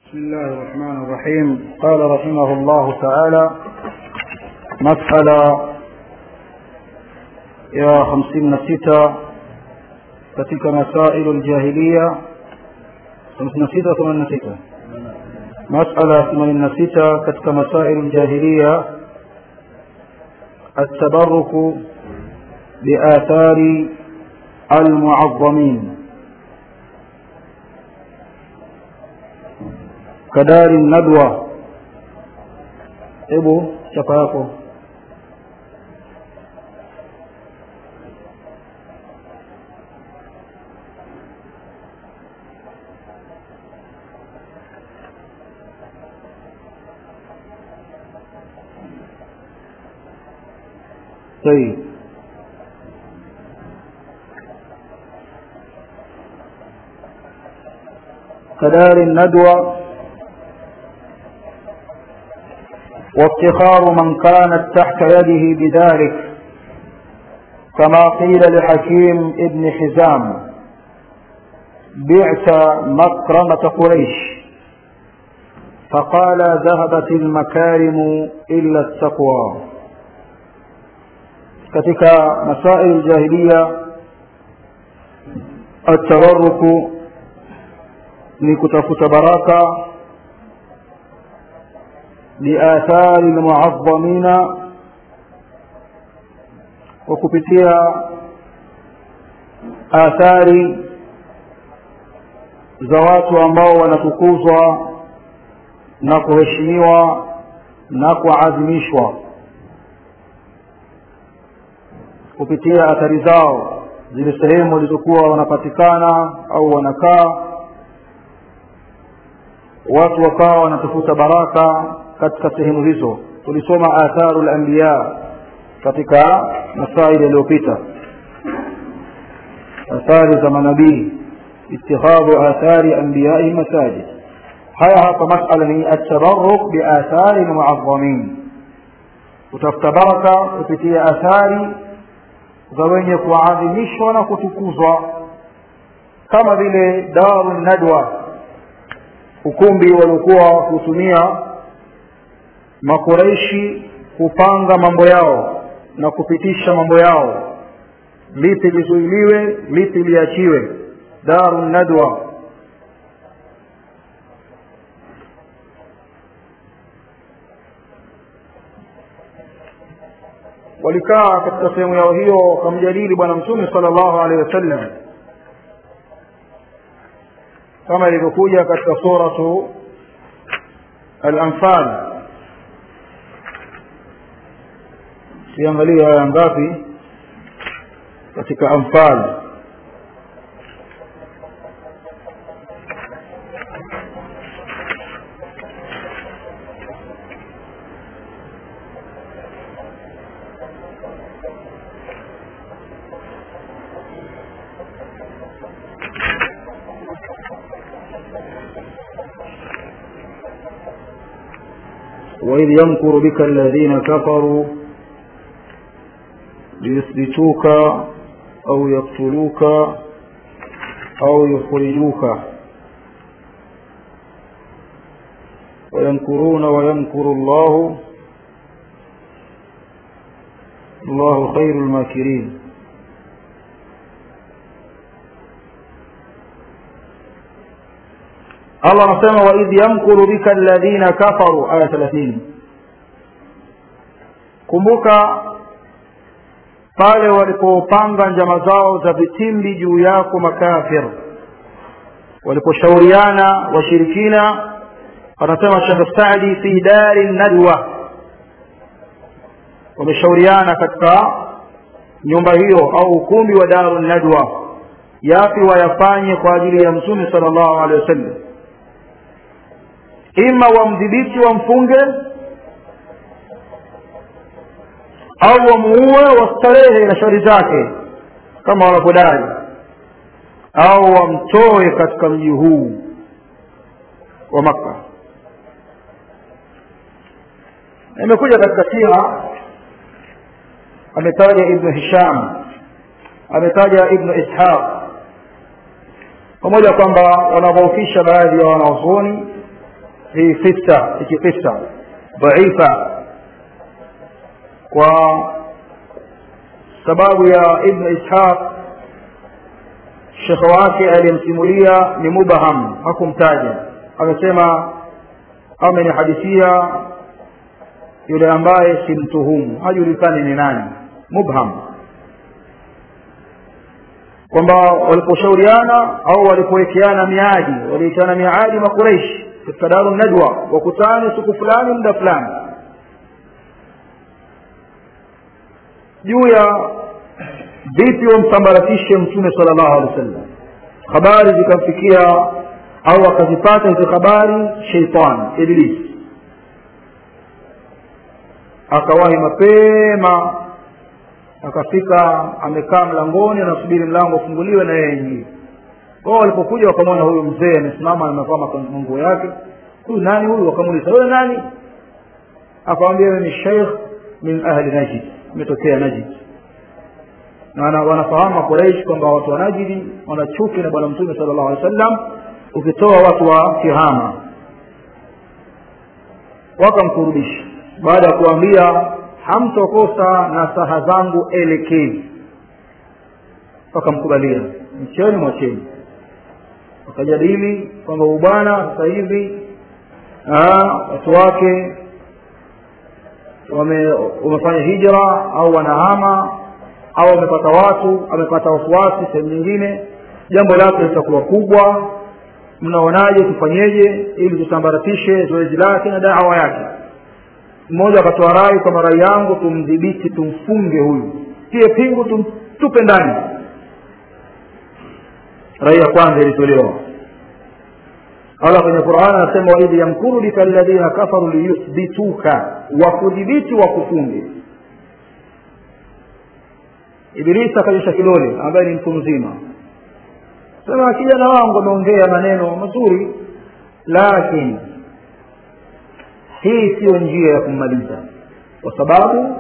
بسم الله الرحمن الرحيم قال رحمه الله تعالى مسألة يا خمسين ستة katika masailu ljahiliya hamsini na sita themanini na sita masala themanini na sita katika masailu ljahiliya التبرك بآثار المعظمين كدار الندوة hebu chapa yako طيب كدار الندوة وافتخار من كانت تحت يده بذلك كما قيل لحكيم ابن حزام بعت مكرمة قريش فقال ذهبت المكارم إلا التقوى katika masail jahiliya atawaruku ni kutafuta baraka biathari lmuadhamina kwa kupitia athari za watu ambao wanatukuzwa na kuheshimiwa na kuadhimishwa kupitia athari zao zile sehemu walizokuwa wanapatikana au wanakaa watu wakawa wanatafuta baraka katika sehemu hizo tulisoma atharu lambiya katika masaili yaliyopita athari za manabii اتخاذ آثار أنبيائه مساجد هيا hapa masala ni atabaruk biathari lmuadhamin kutafuta baraka kupitia athari za wenye kuadhimishwa na kutukuzwa kama vile daru nadwa ukumbi waliokuwa wakiutumia makureishi kupanga mambo yao na kupitisha mambo yao lipi lizuiliwe lipi liachiwe daru nadwa walikaa katika sehemu yao hiyo wakamjadili bwana mtume sala llahu alehi wasallam kama ilivyokuja katika suratu alanfal siangalia aya ngapi katika anfal وإذ يمكر بك الذين كفروا ليثبتوك أو يقتلوك أو يخرجوك ويمكرون ويمكر الله الله خير الماكرين Allah anasema wa idh yamkuru bika alladhina kafaru aya 30 kumbuka pale walipopanga njama zao za vitimbi juu yako makafir waliposhauriana washirikina anasema Sheikh Saadi fi dari nadwa wameshauriana katika nyumba hiyo au ukumbi wa daru nadwa yapi wayafanye kwa ajili ya mtume sallallahu alaihi wasallam ima wamdhibiti wamfunge au wamuue wastarehe na shari zake kama wanavyodai au wamtoe katika mji huu wa makka imekuja katika sira ametaja ibnu hisham ametaja ibnu ishaq pamoja kwamba wanadhoofisha baadhi ya wanazuoni hii kisa hiki kisa dhaifa kwa sababu ya ibn ishaq shekhe wake aliyemsimulia ni mubaham hakumtaja amesema amenihadithia yule ambaye simtuhumu hajulikani ni nani mubham kwamba waliposhauriana au walipowekeana miadi waliwekeana miadi makureishi katika daru najwa wakutane siku fulani muda fulani juu ya vipi wamsambaratishe mtume sala llahu alehi wa sallam habari zikamfikia au akazipata hizo habari sheitan iblis akawahi mapema akafika amekaa mlangoni anasubiri mlango ufunguliwe na yeye ingie kwao walipokuja wakamwona huyu mzee amesimama amevaa manguo yake huyu nani huyu wakamuuliza wewe nani akawambia ni sheikh min ahli najid imetokea najid na wanafahamu quraish kwamba watu wa najidi wana chuki na bwana mtume sala llahu alih wa sallam ukitoa watu wa kihama wakamkurudisha baada ya kuambia hamtokosa na saha zangu elekezi wakamkubalia mcheni mwacheni wakajadili kwamba ubwana sasa hivi watu wake wame, wamefanya hijra au wanahama au amepata watu amepata wafuasi sehemu nyingine jambo lake litakuwa kubwa mnaonaje tufanyeje ili tusambaratishe zoezi lake na dawa yake mmoja akatoa rai kwamba rai yangu tumdhibiti tumfunge huyu tie pingu tum, tupe ndani rai ya kwanza ilitolewa allah kwenye quran anasema waidh yamkuru bika alladhina kafaru liyuthbituka wakudhibiti wakufunge ibilisi akanyosha kidole ambaye ni mtu mzima sema kijana wangu ameongea maneno mazuri lakini hii siyo njia ya kummaliza kwa sababu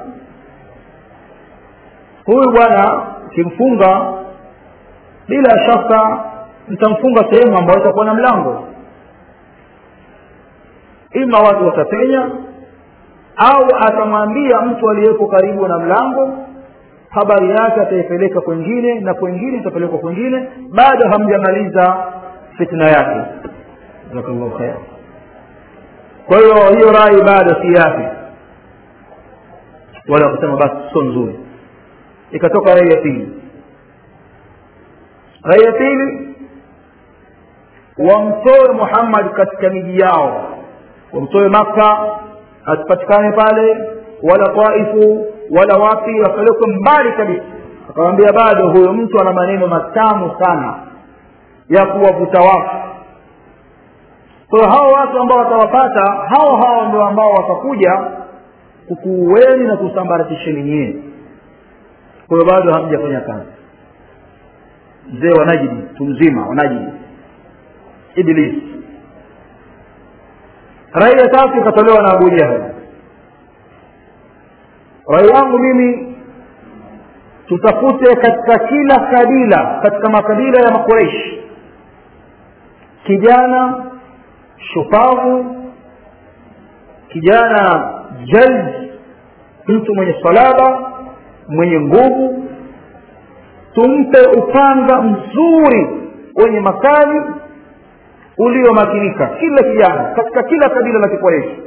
huyu bwana ukimfunga bila shaka mtamfunga sehemu ambayo itakuwa na mlango ima watu watapenya au atamwambia mtu aliyeko karibu na mlango habari yake ataipeleka kwengine na kwengine itapelekwa kwengine bado hamjamaliza fitna yake jazakallahu khair kwa hiyo hiyo rai bado si yake wala wakasema basi sio nzuri ikatoka rai ya pili rai ya pili wamtoe muhammad katika miji yao wamtoe makka asipatikane pale wala taifu wala wapi wapelekwe mbali kabisa akamwambia bado huyo mtu ana maneno matamu sana ya kuwavuta watu kwa hiyo hao watu ambao watawapata hao hao ndio ambao watakuja kukuueni na kusambaratisheni nyie kwa hiyo bado hamjafanya kazi mzee wa najidi mtu mzima wa najidi iblis rai ya tatu ikatolewa na abu jahal rai yangu mimi tutafute katika kila kabila katika makabila ya makureishi kijana shupavu kijana jald mtu mwenye salaba mwenye nguvu tumpe upanga mzuri wenye makali uliomakinika kila kijana katika kila kabila la kikoreshi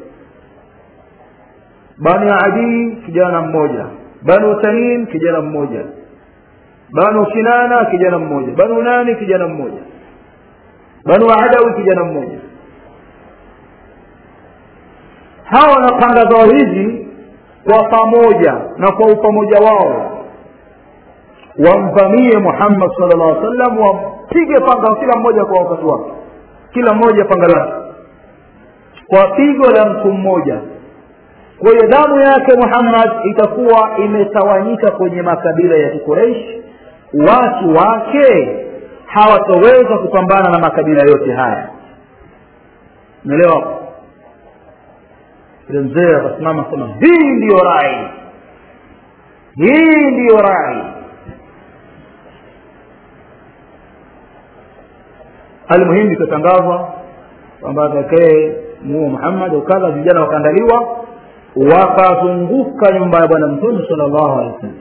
bani adii kijana mmoja banu tamim kijana mmoja banu kinana kijana mmoja banu nani kijana mmoja banu adawi kijana mmoja hawa na panga zao hizi kwa pamoja na kwa upamoja wao wamvamie muhammad sala llah alih sallam wampige panga kila mmoja kwa wakati wake kila mmoja panga lake kwa pigo la mtu mmoja kwa hiyo damu yake muhammad itakuwa imetawanyika kwenye makabila ya kikureishi watu wake hawataweza kupambana na makabila yote haya umeelewa yule mzee akasimama sema hii ndiyo rai hii ndiyo rai almuhimu ikatangazwa kwamba atakee muue muhammad ukadha vijana wakaandaliwa wakazunguka nyumba ya bwana mtume sala llahu alehi wasallam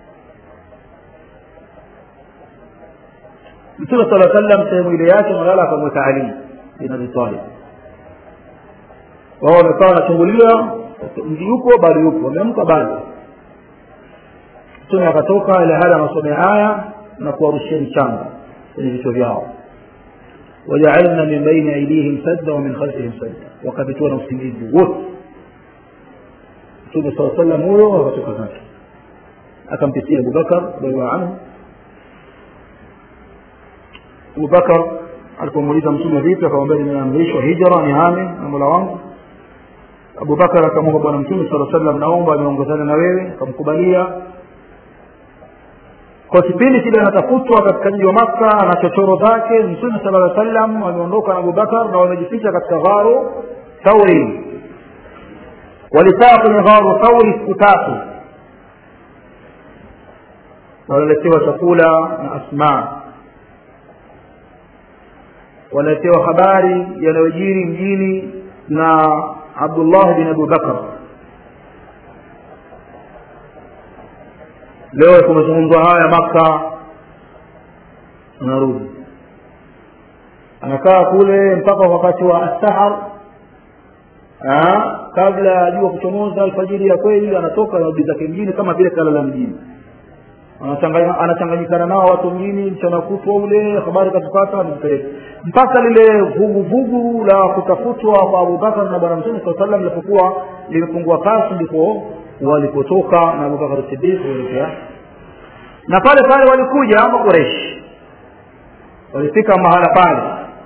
mtume sala sallam sehemu ile yake malala akamweka ali bin abi talib wao wamekaa wanachungulia mji yupo bado yupo wameamka bado mtume akatoka ile hali anasomea aya na kuwarushia mchanga kwenye vichwa vyao wajaalna min baini aidihim sadda wa min khalfihim sadda wakapitiwa na usingizi wote mtume saa sallam huyo akatoka zake akampitia abubakar radiallahu anhu abubakar alipomuuliza mtume vipi akamwambia nimeamrishwa hijra ni hame na mola wangu abubakar akamwomba bwana mtume saa sallam naomba niongozane na wewe akamkubalia kwa kipindi kile anatafutwa katika mji wa makka ana chochoro zake mtume sala llaw sallam ameondoka na abubakar na wamejificha katika gharu thauri walikaa kwenye gharu thauri siku tatu wanaletewa chakula na asma wanaletewa habari yanayojiri mjini na abdullah bin abubakar leo kumezungumzwa haya makka anarudi anakaa kule mpaka wakati wa astahar kabla ya jua kuchomoza alfajiri ya kweli anatoka narudi zake mjini kama vile kalala mjini anachanganyikana nao watu mjini mchana kutwa ule habari katupata anazipeleka mpaka lile vuguvugu la kutafutwa kwa abubakar na bwana mtume saa salam lilipokuwa limepungua kasi ndipo walipotoka na abubakar sidiq kuelekea na pale pale walikuja makureshi walifika mahala pale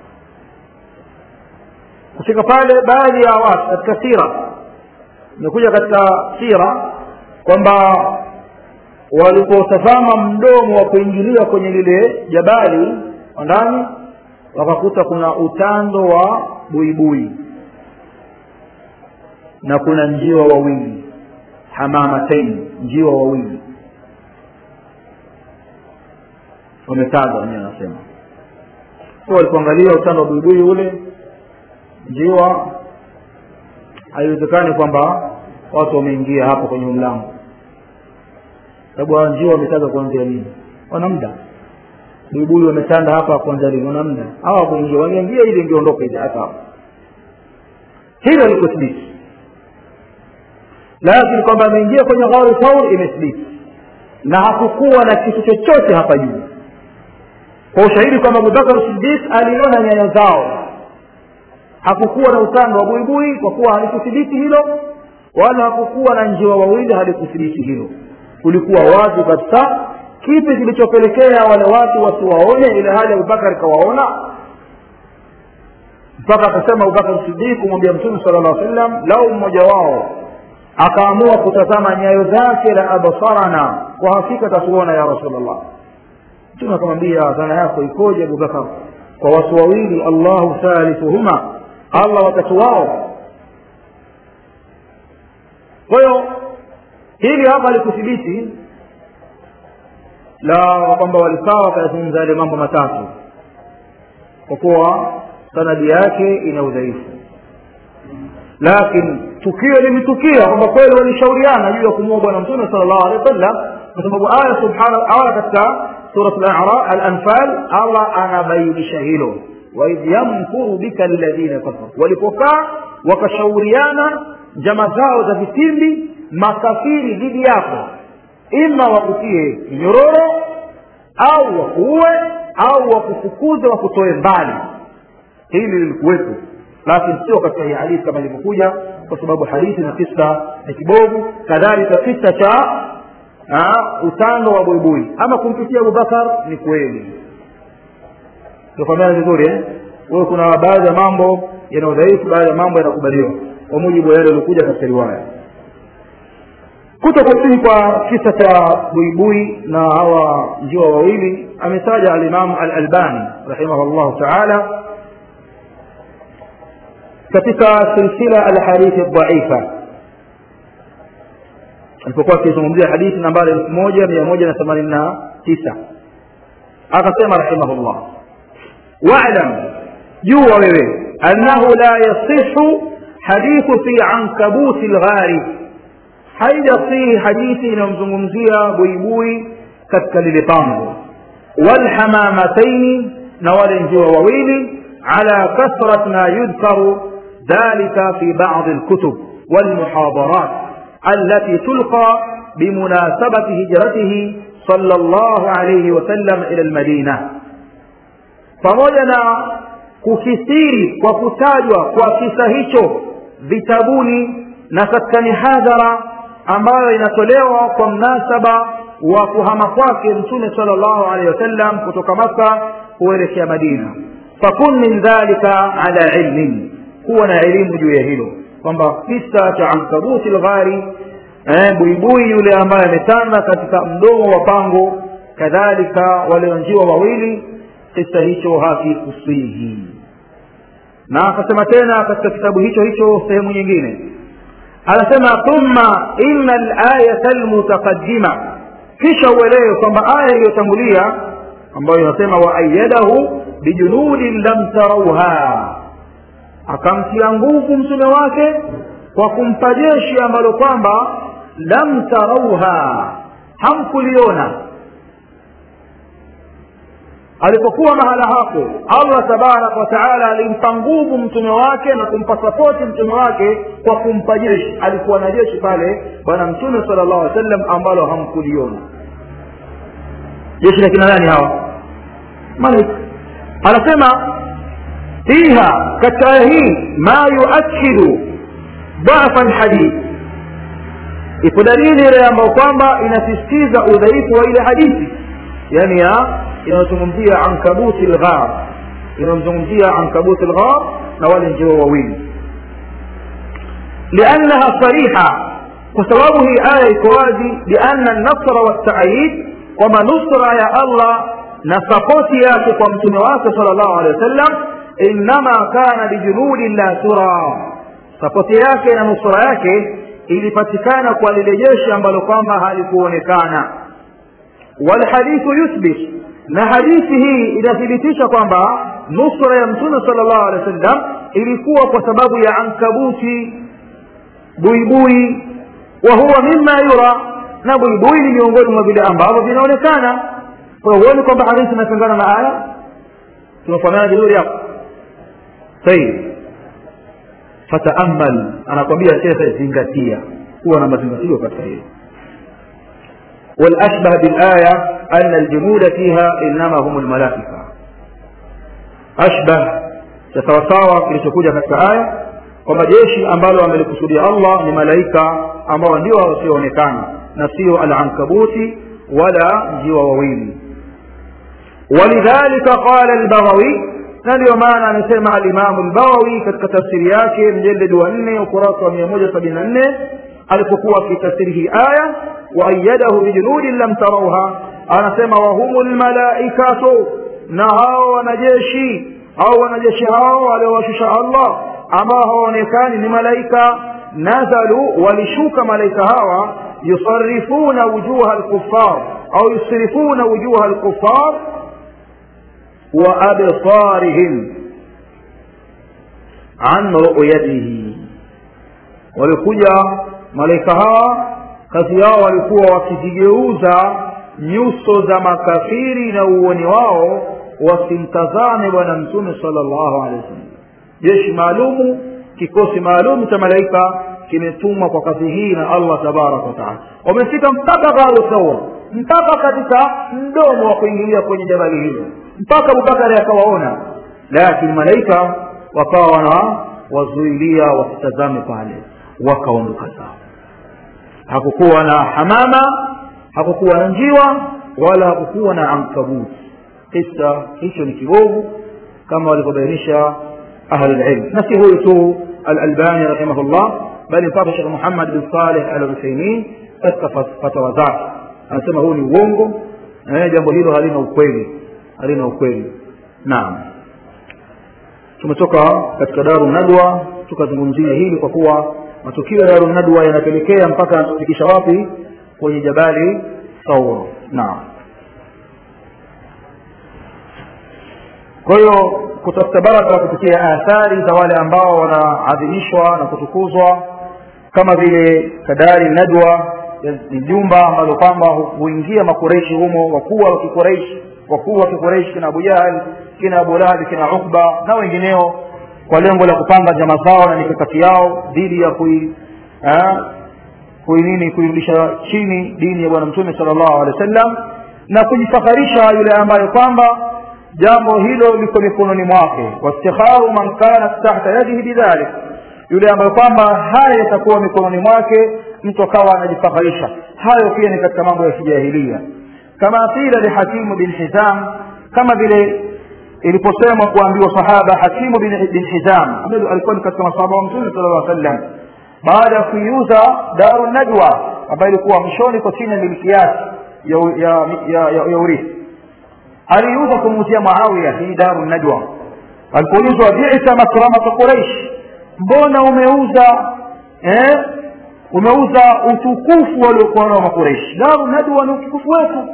kufika pale baadhi ya watu katika sira imekuja katika sira kwamba walipotazama mdomo wa kuingilia kwenye lile jabali ndani wakakuta kuna utando wa buibui na kuna njiwa wawili hamamatain njiwa wawili wametaga wenyewe anasema so walipoangalia utando wa buibui ule njiwa haiwezekani kwamba watu wameingia hapo kwenye mlango sababu hawa njiwa wametaga kuanzia lini wana muda buibui wametanda hapa kuanzia lini wana muda hawa kuingia wangeingia ili ingeondoka ile hata hapo hilo likuthibiti lakini kwamba ameingia kwenye gharu taur imethibiti na hakukuwa na kitu chochote hapa juu kwa ushahidi kwamba abubakar sidik aliona nyayo zao hakukuwa na utando wa buibui kwa kuwa halikuthibiti hilo wala hakukuwa na njiwa wawili halikuthibiti hilo kulikuwa wazi kabisa kipi kilichopelekea wale watu wasiwaone ile hali abubakar kawaona mpaka akasema abubakar sidik kumwambia mtume sala llah sallam lau mmoja wao akaamua kutazama nyayo zake la absarana kwa hakika tatuona ya rasulllah mtume akamwambia dhana yako ikoje abubakar kwa watu wawili allahu thalithuhuma allah watatu wao kwa hiyo hili hapa likuthibiti la kwamba walikaa wakayazungumza yale mambo matatu kwa kuwa sanadi yake ina udhaifu lakini tukio limetukia kwamba kweli walishauriana juu ya kumuua bwana mtume sala llahu alehi wa sallam kwa sababu aya subhana aya katika surat al-anfal allah anabainisha hilo waidh yamkuru bika alladhina kafaru walipokaa wakashauriana njama zao za vitimbi makafiri dhidi yako ima wakutie minyororo au wakuue au wakufukuze wakutoe mbali hili lilikuwepo lakini sio katika hii hadithi kama ilivyokuja kwa sababu hadithi na kisa ni kibovu kadhalika kisa cha utando wa buibui ama kumpitia abubakar ni kweli tufahamiana vizuri eh? huyo kuna baadhi ya mambo yana udhaifu baadhi ya mambo yanakubaliwa kwa mujibu wa yale yaliokuja katika riwaya kuto kusihi kwa kisa cha buibui na hawa njiwa wawili ametaja alimamu alalbani rahimahullahu taala katika silsila alhadithi dhaifa alipokuwa akizungumzia hadithi nambari elfu moja mia moja na themanini na tisa akasema rahimahullah walam jua wewe annahu la yasihu hadithu fi ankabuti lghari haijasihi hadithi inayomzungumzia buibui katika lile pango walhamamataini na wale njiwa wawili ala kathrat ma yudhkaru dhalika fi badi lkutub walmuhadarat التي تلقى بمناسبة هجرته صلى الله عليه وسلم إلى المدينة pamoja na kukithiri kwa kutajwa kwa kisa hicho vitabuni na katika mihadhara ambayo inatolewa kwa mnasaba wa kuhama kwake mtume sala llahu alehi wasallam kutoka maka kuelekea madina fakun min dhalika ala ilmin kuwa na elimu juu ya hilo kwamba kisa cha ankabuti lghari eh, buibui yule ambaye ametanda katika mdomo wa pango kadhalika walionjiwa wawili kisa hicho hakikusihi na akasema tena katika kitabu hicho hicho sehemu nyingine anasema thumma ina layata lmutaqadima kisha uelewe kwamba aya iliyotangulia ambayo inasema waayadahu bijunudin lam tarauha akamtia nguvu mtume wake kwa kumpa jeshi ambalo kwamba lam tarauha hamkuliona alipokuwa mahala hapo allah tabaraka wataala alimpa nguvu mtume wake na kumpa sapoti mtume wake kwa kumpa jeshi alikuwa na jeshi pale bwana mtume sala llahu alih wasallam ambalo hamkuliona jeshi la kina nani hawa malik anasema fiha katika aya hii ma yuakidu dhafa lhadith ipo dalili ile ambayo kwamba inasisitiza udhaifu wa ile hadithi yani ya inayozungumzia ankabuti lghar inayomzungumzia ankabuti lghar na wale njiwa wawili liannaha sariha kwa sababu hii aya iko wazi lianna nasra waltaayid kwamba nusra ya allah na sapoti yake kwa mtume wake sala llahu alehi wa sallam innama kana bijunudin la tura sapoti yake na nusura yake ilipatikana kwa lile jeshi ambalo kwamba halikuonekana walhadithu yuthbit na hadithi hii inathibitisha kwamba nusra ya mtume sala llahu alehi wa sallam ilikuwa kwa sababu ya ankabuti buibui wa huwa mima yura na buibui ni miongoni mwa vile ambavyo vinaonekana kwa huoni kwamba hadithi inapingana na aya tunafanana vizuri hapo طيب fataamal anakwambia shekhe zingatia kuwa na mazingatio katika hili والأشبه بالآية أن الجنود فيها إنما هم الملائكة أشبه تتوساوى kilichokuja katika aya kwamba jeshi ambalo amelikusudia allah ni malaika ambao ndio wasioonekana na sio alankabuti wala njiwa wawili ولذلك قال البغوي na ndio maana amesema alimamu lbawawi katika tafsiri yake mjeledi wa nne ukurasa wa mia moja sabini na nne alipokuwa akitafsiri hii aya waayadahu bijunudin lam tarauha anasema wahumu lmalaikatu na hao wanajeshi au wanajeshi hao waliowashusha allah ambao hawaonekani ni malaika nazalu walishuka malaika hawa yusarifuna wujuha lkufar au yusrifuna wujuha lkufar وأبصارهم عن رؤيته walikuja malaika hawa kazi yao walikuwa wakizigeuza nyuso za makafiri na uoni wao wasimtazame bwana mtume sala llahu alehi wasallam jeshi maalumu kikosi maalum cha malaika kimetumwa kwa kazi hii na allah tabaraka wataala wamefika mpaka gharu sawa mpaka katika mdomo wa kuingilia kwenye jabali hilo mpaka abubakari akawaona lakini malaika wakawa wana wazuilia wasitazame pale wakaondoka zao hakukuwa na hamama hakukuwa na njiwa wala hakukuwa na ankabuti kisa hicho ni kibovu kama walivyobainisha ahlulilm na si huyu tu alalbani rahimahullah bali mpaka shekh muhammad bin saleh al uthaimin katika fatawa zake anasema huu ni uongo eh, jambo hilo halina ukweli halina ukweli naam tumetoka katika daru nadwa tukazungumzia hili kwa kuwa matukio ya daru nadwa yanapelekea mpaka yanatufikisha wapi kwenye jabali saur naam kwa hiyo kutafuta baraka kupitia athari za wale ambao wanaadhimishwa na kutukuzwa kama vile kadari nadwa ni jumba ambalo kwamba huingia makureishi humo wakuu wa kikureishi wakuu wa kikureishi kina abu jahal kina abu lahabi kina ukba na wengineo kwa lengo la kupanga njama zao na mikakati yao dhidi ya kui kui nini kuirudisha chini dini ya bwana mtume sala llahu alehi wa sallam na kujifakharisha yule ambaye kwamba jambo hilo liko mikononi mwake wastikharu man kanat tahta yadihi bidhalik yule ambaye kwamba haya yatakuwa mikononi mwake mtu akawa anajifakharisha hayo pia ni katika mambo ya kijahilia kama qila lihakimu bin hizam kama vile iliposemwa kuambiwa sahaba hakimu bin, bin hizam ambaye alikuwa ni katika masahaba wa mtume sala llah sallam baada ya kuiuza daru najwa ambayo ilikuwa mwishoni kwa chini ya miliki yake ya, ya, ya, ya, ya urithi aliuza kumuuzia muawiya hii daru najwa alipoulizwa bisa makramata quraish mbona umeuza eh, umeuza utukufu waliokuwa nao makureishi daru najwa ni utukufu wetu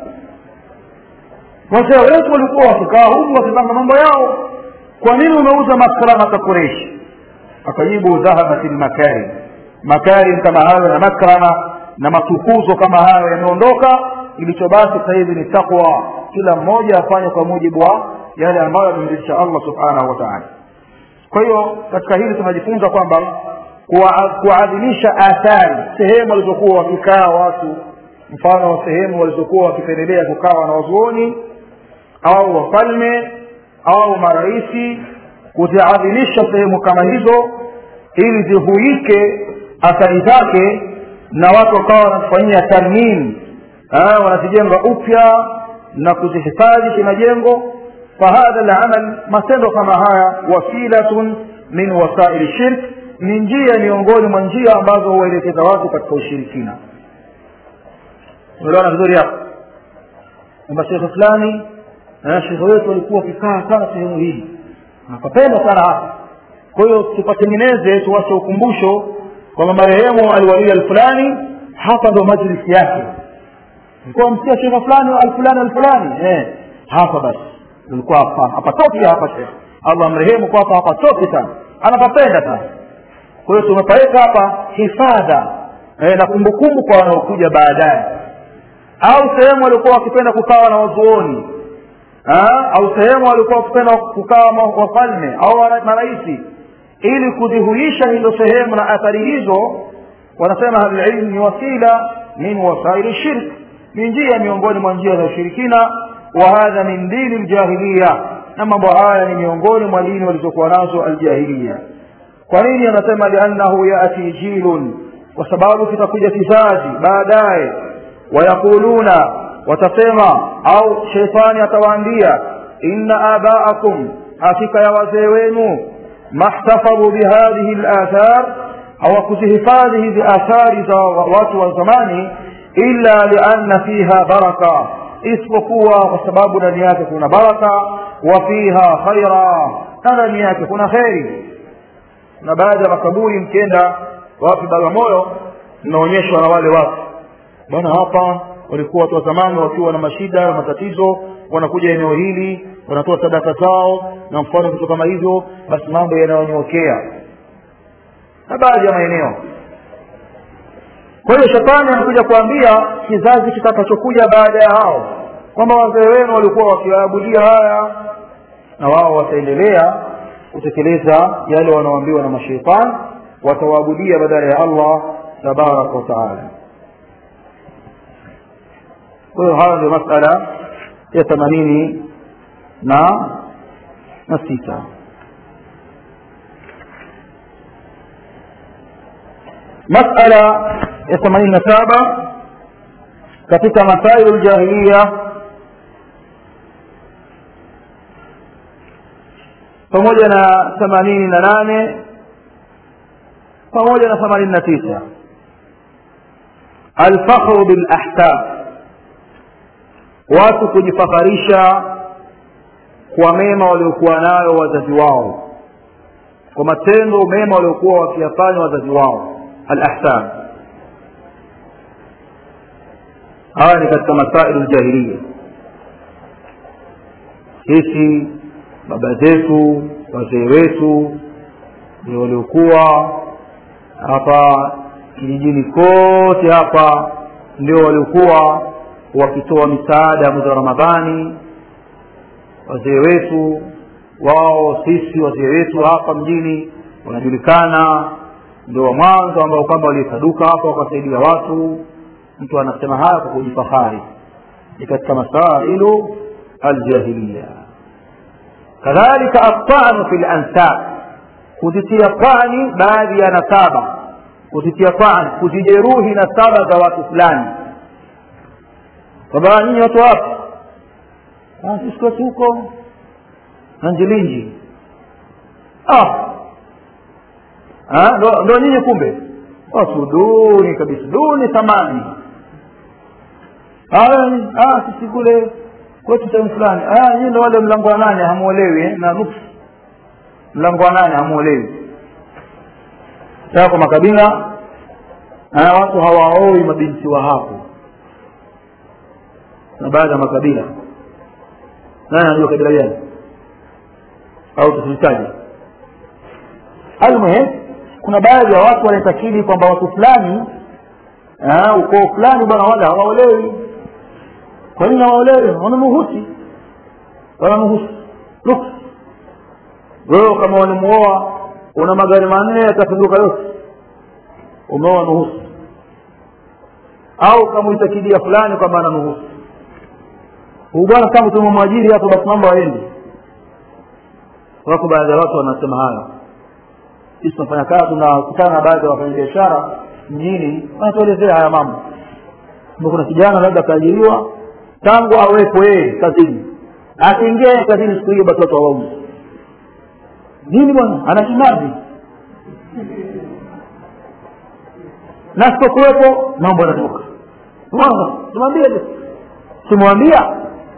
wazee wetu walikuwa wakikaa huku wakipanga mambo yao kwa nini umeuza makramata quraishi akajibu dhahabat lmakarim makarim kama hayo na makrama na matukuzo kama hayo yameondoka ilichobaki sasa hivi ni takwa kila mmoja afanye kwa mujibu wa yale ambayo amemridhisha allah subhanahu wa taala kwa hiyo katika hili tunajifunza kwamba kuadhimisha athari sehemu walizokuwa wakikaa watu mfano wa sehemu walizokuwa wakipendelea kukaa na wazuoni au wafalme au maraisi kuziadhimisha sehemu kama hizo ili zihuike athari zake na watu wakawa wanazifanyia tarmim wanazijenga upya na kuzihifadhi kimajengo fahadha lamal matendo kama haya wasilatun min wasaili shirk ni njia miongoni mwa njia ambazo huwaelekeza watu katika ushirikina umeelewana vizuri hapo kwamba shekhe fulani shekhe wetu walikuwa wakikaa sana sehemu hii nakapenda sana hapa kwa hiyo tupatengeneze tuwache ukumbusho kwamba marehemu aliwalia alfulani hapa ndo majlisi yake ulikuwa msikia shekhe fulani alfulani alfulani eh, hapa basi ulikuwa hapa hapatoki hapa shekhe allah amrehemu kwa hapa hapatoki sana anapapenda sana kwa hiyo tumepaweka hapa hifadha eh, na kumbukumbu kwa wanaokuja baadaye au sehemu waliokuwa wakipenda kukawa na wazuoni au sehemu walikuwa wakipenda kukawa wafalme au maraisi ili kudhihuisha hizo sehemu na athari hizo wanasema ahlulilmu ni wasila min wasaili shirk ni njia miongoni mwa njia za ushirikina wa hadha min dini ljahiliya na mambo haya ni miongoni mwa dini walizokuwa nazo aljahiliya kwa nini anasema liannahu yati jilun kwa sababu kitakuja kizazi baadaye wayaquluna watasema au sheitani atawaambia inna abaakum hakika ya wazee wenu mahtafadhu bihadhihi lathar hawakuzihifadhi hizi athari za watu wa zamani illa lianna fiha baraka isipokuwa kwa sababu ndani yake kuna baraka wa fiha khaira na ndani yake kuna kheri na baadhi ya makaburi mkienda wapi bagamoyo mnaonyeshwa na wale watu bwana hapa walikuwa watu wa zamani wakiwa na mashida na matatizo wanakuja eneo hili wanatoa sadaka zao na mfano vitu kama hivyo basi mambo yanayonyokea na baadhi ya maeneo kwa hiyo shetani anakuja kuambia kizazi kitakachokuja baada ya hao kwamba wazee wenu walikuwa wakiwaabudia haya na wao wataendelea kutekeleza yale wanaoambiwa na masheitani watawaabudia badala ya allah tabaraka wataala kwa hiyo hayo ndio masala ya themanini na na sita masala ya themanini na saba katika masailu ljahiliya pamoja na themanini na nane pamoja na themanini na tisa alfakhru bilahkam watu kujifakharisha kwa mema waliokuwa nayo wazazi wao kwa matendo mema waliokuwa wakiyafanya wazazi wao alahsan haya ni katika masailu ljahiliya sisi baba zetu wazee wetu ndio waliokuwa hapa kijijini kote hapa ndio waliokuwa wakitoa misaada mwezi wa ramadhani wazee wetu wao sisi wazee wetu hapa mjini wanajulikana ndio wa mwanzo ambao kwamba waliosaduka hapa wakasaidia watu mtu anasema haya kwa kujifahari ni katika masailu aljahiliya kadhalika atanu fi lansab kuzitia pani baadhi ya nasaba kuzitia pani kuzijeruhi nasaba za watu fulani kwamba nyinyi watu wapi sisi kwetu huko nanjilinji ah ndo nyinyi kumbe watu duni kabisa duni thamani sisi kule kwetu sehemu fulani nyinyi ndo wale mlango wa nane hamuolewi na nusu mlango wa nane hamuolewi saa kwa makabila watu hawaoi mabinti wa hapo na baadhi ya makabila nani anajua kabila gani au tusilitaje almuhim kuna baadhi ya watu wanaitakidi kwamba watu fulani ukoo fulani bwana wale hawaolewi kwa nini hawaolewi wanamuhusi wanamuhusi luk wewe kama walimuoa una magari manne yatapinduka yote umeoa nuhusi au kamuitakidia fulani kwamba ananuhusi huu bwana kama tumemwajiri hapo basi mambo aendi wako baadhi ya watu wanasema hayo sisi tunafanya kazi tunakutana na baadhi ya wafanyabiashara mjini wanatuelezea haya mambo kuna kijana labda akaajiriwa tangu awepo yeye kazini akiingia kazini siku hiyo basi watu hawauzi nini bwana ana kimazi na sipokuwepo mambo yanatoka tumwambie tumwambia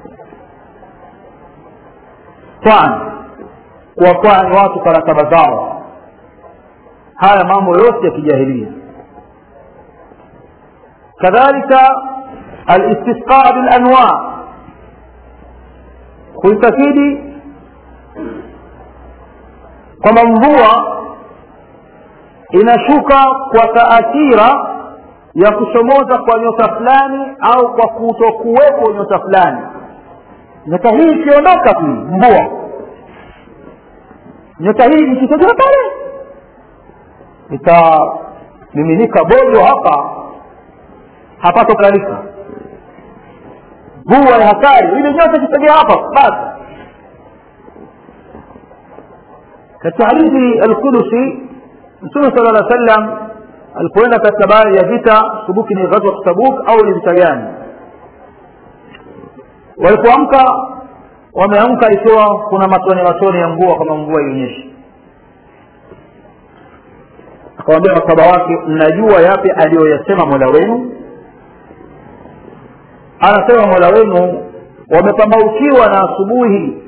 kwani kuwakwani watu karataba zao haya mambo yote ya kijahilia kadhalika alistisqa bilanwa kuitakidi kwamba mvua inashuka kwa taathira ya kuchomoza kwa nyota fulani au kwa kutokuwepo nyota fulani nyota hii ikiondoka tu mvua nyota hii ikitokea pale itamiminika bojo hapa hapatokalika mvua ya hatari ile nyota ikitokea hapa basi katika hadithi alqudusi mtume sala lla sallam alipoenda katika baadhi ya vita subuki ni ghazwat tabuk au ni vita gani walipoamka wameamka ikiwa kuna matone matone ya mvua kama mvua ionyeshe akawambia masaba wake mnajua yapi aliyoyasema mola wenu anasema mola wenu wamepambaukiwa na asubuhi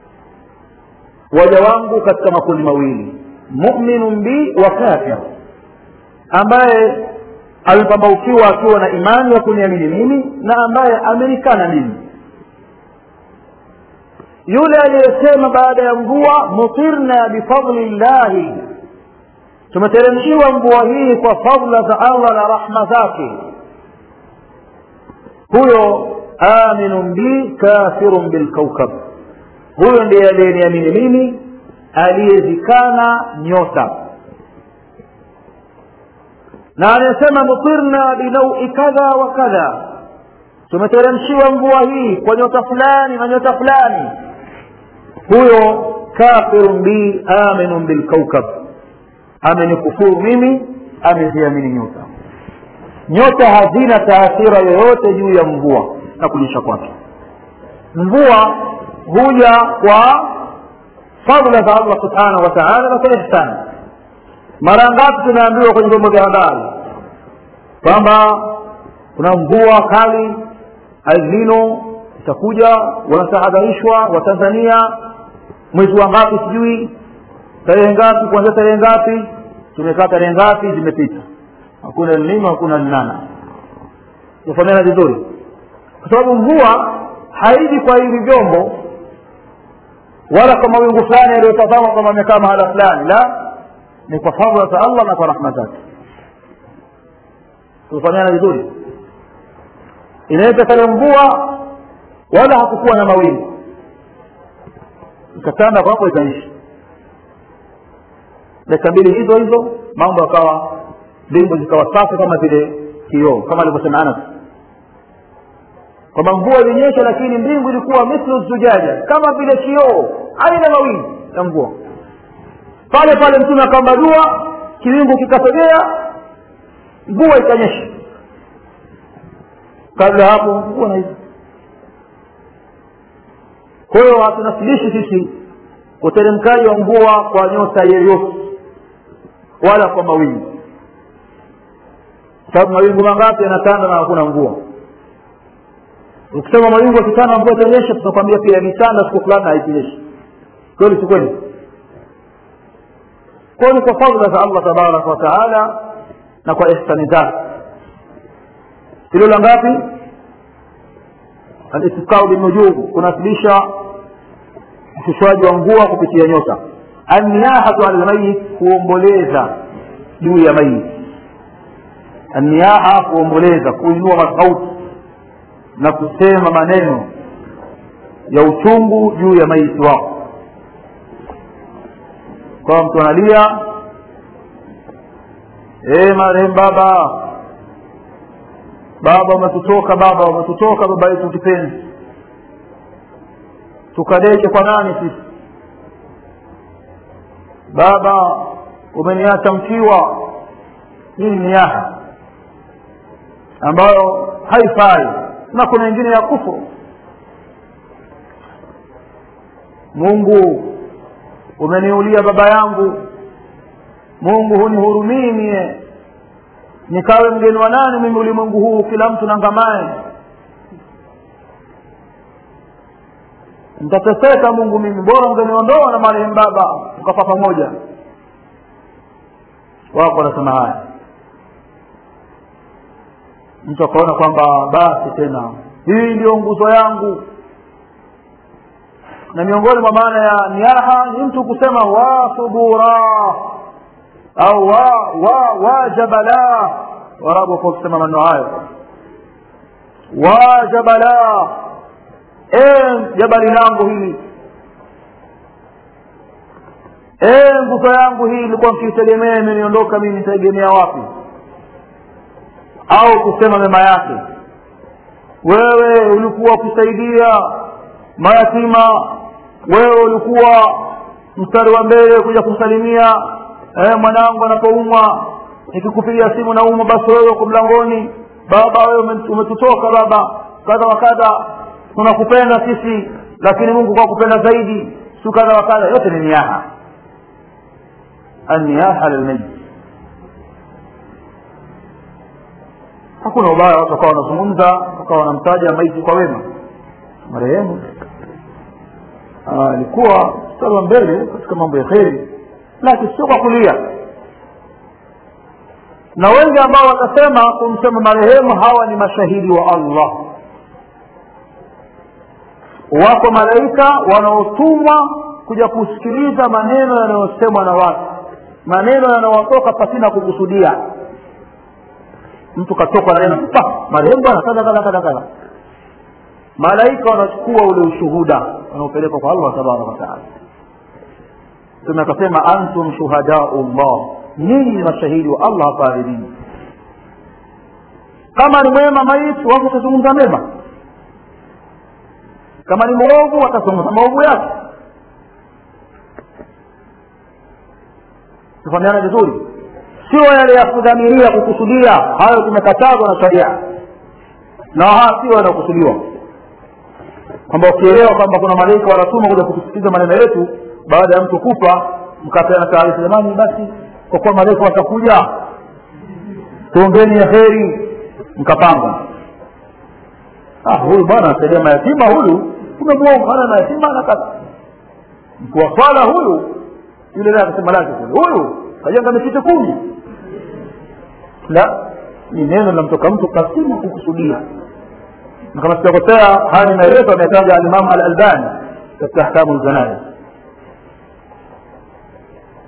waja wangu katika makundi mawili muminun bi wa kafir ambaye amepambaukiwa akiwa na imani ya kuniamini mimi na ambaye amerikana mimi yule aliyesema baada ya mvua mutirna bifadli llahi tumeteremshiwa mvua hii kwa fadla za allah na rahma zake huyo aminun bi kafirun bilkaukab huyo ndiye aliyeniamini mimi aliyezikana nyota na anayesema mutirna binaui kadha wa kadha tumeteremshiwa mvua hii kwa nyota fulani na nyota fulani huyo kafirun bi aminun bilkaukab amenikufuru mimi ameziamini nyota nyota hazina taathira yoyote juu ya mvua na kunyesha kwake mvua huja kwa fadla za allah subhanahu wa taala na kwa ihsani mara ngapi tunaambiwa kwenye vyombo vya habari kwamba kuna mvua kali alnino itakuja wanatahadharishwa watanzania mwezi wa ngapi sijui tarehe ngapi kuanzia tarehe ngapi tumekaa tarehe ngapi zimepita hakuna elnino hakuna linana tufanyana vizuri kwa sababu mvua haiji kwa hivi vyombo wala kwa mawingu fulani yaliyotazama kwamba amekaa mahala fulani la ni kwa fadhila za allah na kwa rahma zake tufanyana vizuri inaweza kale mvua wala hakukuwa na mawingu ikatanda kwapo ikaishi dakika mbili hizo hizo mambo yakawa mbingu zikawa safi kama vile kioo kama alivyosema anas kwamba mvua ilinyesha lakini mbingu ilikuwa mithlu zujaja kama vile kioo aina mawingu ya mvua pale pale mtume akaomba dua kiwingu kikasogea mvua ikanyesha kabla hapo mvua na hizo kwa hiyo hatunasilishi sisi uteremkaji wa mvua kwa nyota yeyote wala kwa mawingu sababu mawingu mangapi yanatanda na hakuna mvua ukisema mawingu yakitanda mvua itanyesha tutakwambia pia yametanda siku fulani na haikunyeshi kweli si kweli kwayo ni kwa fadhila za allah tabaraka wataala na kwa ihsani zake hilo la ngapi alistisqau binujum kunasilisha ushushwaji wa mvua kupitia nyota anniyahatu ala lmayit kuomboleza juu ya mayit anniyaha kuomboleza kuinua masauti na kusema maneno ya uchungu juu ya maiti wako kwa mtu analia e marehemu baba baba umetutoka baba umetutoka baba yetu kipenzi tukadeke kwa nani sisi baba umeniacha mkiwa hii ni niyaha ambayo haifai na kuna ingine ya kufuru mungu umeniulia baba yangu mungu hunihurumii mie nikawe mgeni wa nani mimi ulimwengu huu kila mtu nangamae nitateseka mungu mimi bora mgeniondoa na marehemu baba tukafa pamoja wako wanasema haya mtu akaona kwamba basi tena hii ndio nguzo yangu na miongoni mwa maana ya niaha ni mtu kusema wa subura au wa wa wajabala warabu kwa kusema maneno hayo wajabala e jabali langu hili e nguzo yangu hii ilikuwa mkiitegemea imeniondoka mimi nitaegemea wapi au kusema mema yake wewe ulikuwa kusaidia mayatima wewe ulikuwa mstari wa mbele kuja kumsalimia eh, mwanangu anapoumwa nikikupigia simu na umwa basi wewe uko mlangoni baba wewe umetutoka baba kadha wa kadha tunakupenda sisi lakini mungu kwa kupenda zaidi si kadha wa kadha yote ni niaha anniyaha lilmayit hakuna ubaya watu wakawa wanazungumza wakawa wanamtaja maiti kwa wema marehemu alikuwa mstari wa mbele katika mambo ya kheri lakini sio kwa kulia na wengi ambao watasema kumsema marehemu hawa ni mashahidi wa allah wako malaika wanaotumwa kuja kusikiliza maneno yanayosemwa na watu maneno yanayotoka pasina kukusudia mtu katoka na neno marehemu bwana kadha kadha kadha kadha malaika wanachukua ule ushuhuda wanaopelekwa kwa allah tabaraka wataala mtume akasema antum shuhadau llah nyinyi ni mashahidi wa allah hapa ardhini kama ni mwema maiti watu watazungumza mema kama ni mwovu watazungumza maovu yake tufahamiana vizuri sio yale ya kudhamiria kukusudia hayo tumekatazwa na sharia na haa sio yanayokusudiwa kwamba ukielewa kwamba kuna malaika wanatuma kuja kutusikiliza maneno yetu baada ya mtu kufa mkapeana taarifa jamani basi kwa kuwa malaika watakuja tuongeni ya heri mkapanga ah huyu bwana asaidia mayatima huyu tumemwomba ana mayatima ana kazi mkuu wa swala huyu yule naye akasema lake kule huyu kajenga misikiti kumi la ni neno linamtoka mtu kasima kukusudia na kama sijakosea haya ni maelezo ametaja alimamu al albani katika ahkamu ljanaiz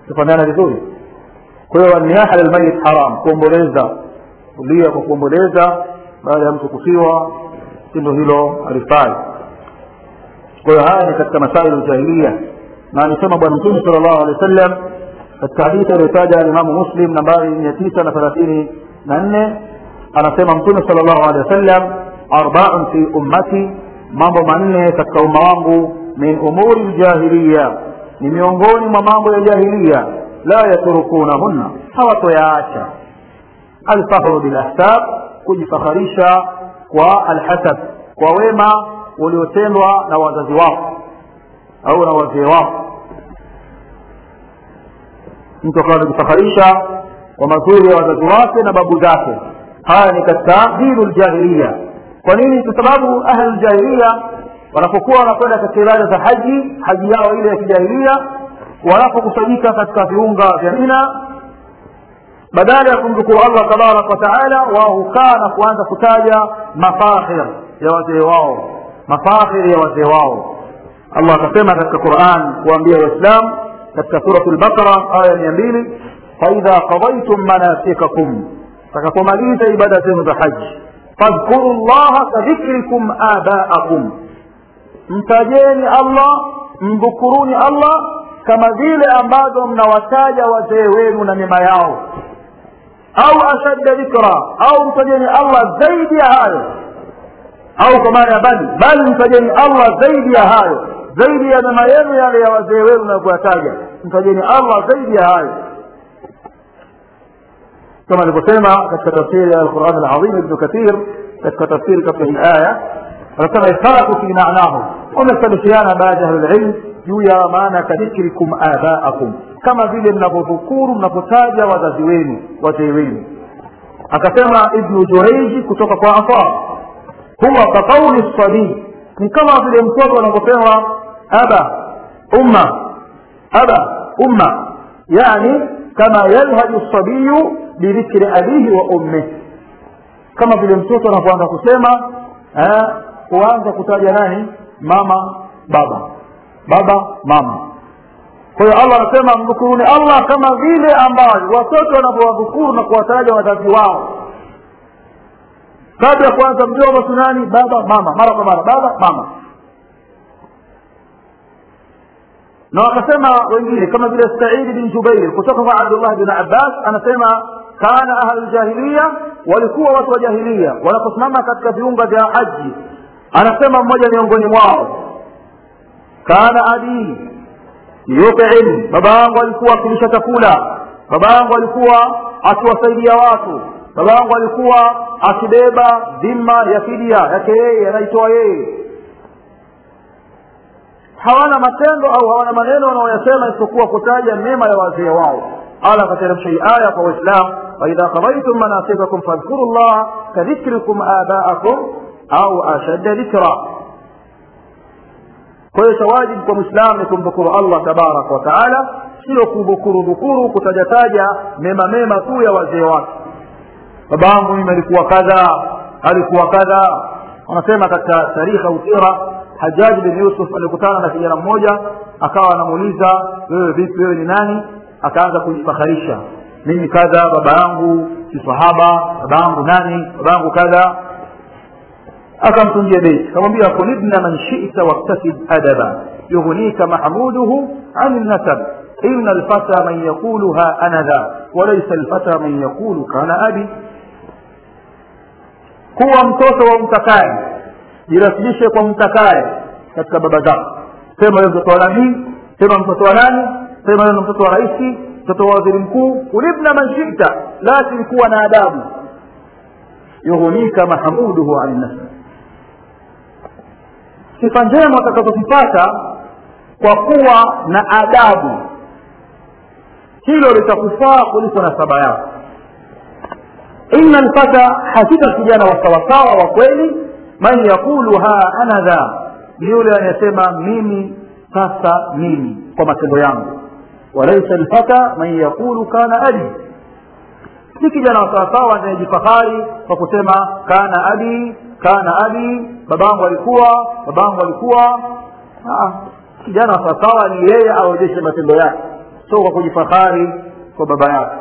tufahamiana vizuri kwa hiyo niyaha lilmayit haram kuomboleza kulia kwa kuomboleza baada ya mtu kufiwa tendo hilo halifai kwa hiyo haya ni katika masaili ljahilia na alisema bwana mtume sala llahu alehi wa sallam katika hadithi aliyotaja alimamu muslim nambari mia tisa na thelathini na nne anasema mtume sala llahu alehi wa sallam arbaun fi ummati mambo manne katika umma wangu min umuri ljahiliya ni miongoni mwa mambo ya jahiliya la yatrukunahunna hawatoyaacha alfahru bilahsab kujifakharisha kwa alhasab kwa wema uliotendwa na wazazi wako au na wazee wako mtu akawa anajifakharisha kwa mazuri ya wazazi wake na babu zake haya ni katika dinu ljahiliya kwa nini kwa sababu ahli ljahiliya wanapokuwa wanakwenda katika ibada za haji haji yao ile ya kijahilia wanapokusanyika katika viunga vya mina badala ya kumshukuru allah tabaraka wa taala wao hukaa na kuanza kutaja mafakhir ya wazee wao mafakhir ya wazee wao allah akasema katika quran kuambia waislam katika surat lbaqara aya mia mbili faidha qadaitum manasikakum takapomaliza ibada zenu za haji fadhkuru llaha kadhikrikum abaakum mtajeni allah mdhukuruni allah kama vile ambavyo mnawataja wazee wenu na mema yao au ashadda dhikra au mtajeni allah zaidi ya hayo au kwa maana ya bali bali mtajeni allah zaidi ya hayo zaidi ya mema yenu yale ya wazee wenu na kuyataja mtajeni allah zaidi ya hayo kama alivyosema katika tafsiri ya alquran alazim ibnu kathir katika tafsiri katika hii aya anasema ikhtalafu fi manahu wamesalifiana baadhi ya ahlulilm juu ya maana kadhikrikum abaakum kama vile mnavyodhukuru mnapotaja wazazi wenu wazee wenu akasema ibnu jureiji kutoka kwa afar huwa kaqauli sadii ni kama vile mtoto anavyosema aba umma aba umma yani kama yalhaju sabiyu bidhikri abihi wa ummih kama vile mtoto anapoanza kusema huanza kutaja nani mama baba baba mama kwa hiyo allah anasema mdhukuruni allah kama vile ambavyo watoto wanavyowadhukuru na kuwataja wazazi wao kabla ya kuanza mjomba sunani baba mama mara kwa mara baba mama na wakasema wengine kama vile saidi bin jubair kutoka kwa abdullah bin abbas anasema kana ahluljahiliya walikuwa watu wa jahilia wanaposimama katika viunga vya haji anasema mmoja miongoni mwao kana abi yutim baba yangu alikuwa akilisha chakula baba yangu alikuwa akiwasaidia watu baba yangu alikuwa akibeba dhima ya fidia yake yeye anaitoa yeye hawana matendo au hawana maneno wanaoyasema isipokuwa kutaja mema ya wazee wao ala akateremsha hii aya kwa waislamu waidha qadaitum manasikakum fadhkuru llaha kadhikrikum abaakum au ashadda dhikra kwa hiyo chawajibu kwa mwislamu ni kumdhukuru allah tabaraka wa taala sio kudhukuru dhukuru kutajataja mema mema tu ya wazee wake baba yangu mimi alikuwa kadha alikuwa kadha wanasema katika tarikha usira hajaji bin yusuf alikutana na kijana mmoja akawa anamuuliza wewe vipi wewe ni nani akaanza kujifakharisha mimi kadha baba yangu si sahaba baba yangu nani baba yangu kadha akamtunjia beit akamwambia kulibna man shita waktasib adaba yughnika mahmuduhu an nasab إن الفتى من يقولها أنا ذا وليس الفتى من يقول كان أبي kuwa mtoto wa mtakaye jirasilishe kwa mtakaye katika baba zako sema wewe mtoto wa nabii sema mtoto wa nani sema wewe mtoto wa raisi mtoto wa waziri mkuu kulibna man shita lakini kuwa na adabu yughunika mahmuduhu ani nasab sifa njema utakazozipata kwa kuwa na adabu hilo litakufaa kuliko nasaba yako inna lfata hakika kijana wa sawasawa wa kweli man yaqulu ha ana dha ni yule anayesema mimi sasa mimi kwa matendo yangu walaisa lfata man yaqulu kana abi si kijana wa sawasawa anayejifahari kwa kusema kana abi kana abi babangu alikuwa babangu alikuwa kijana wa sawasawa ni yeye aonyeshe matendo yake sio kwa kujifahari kwa baba yake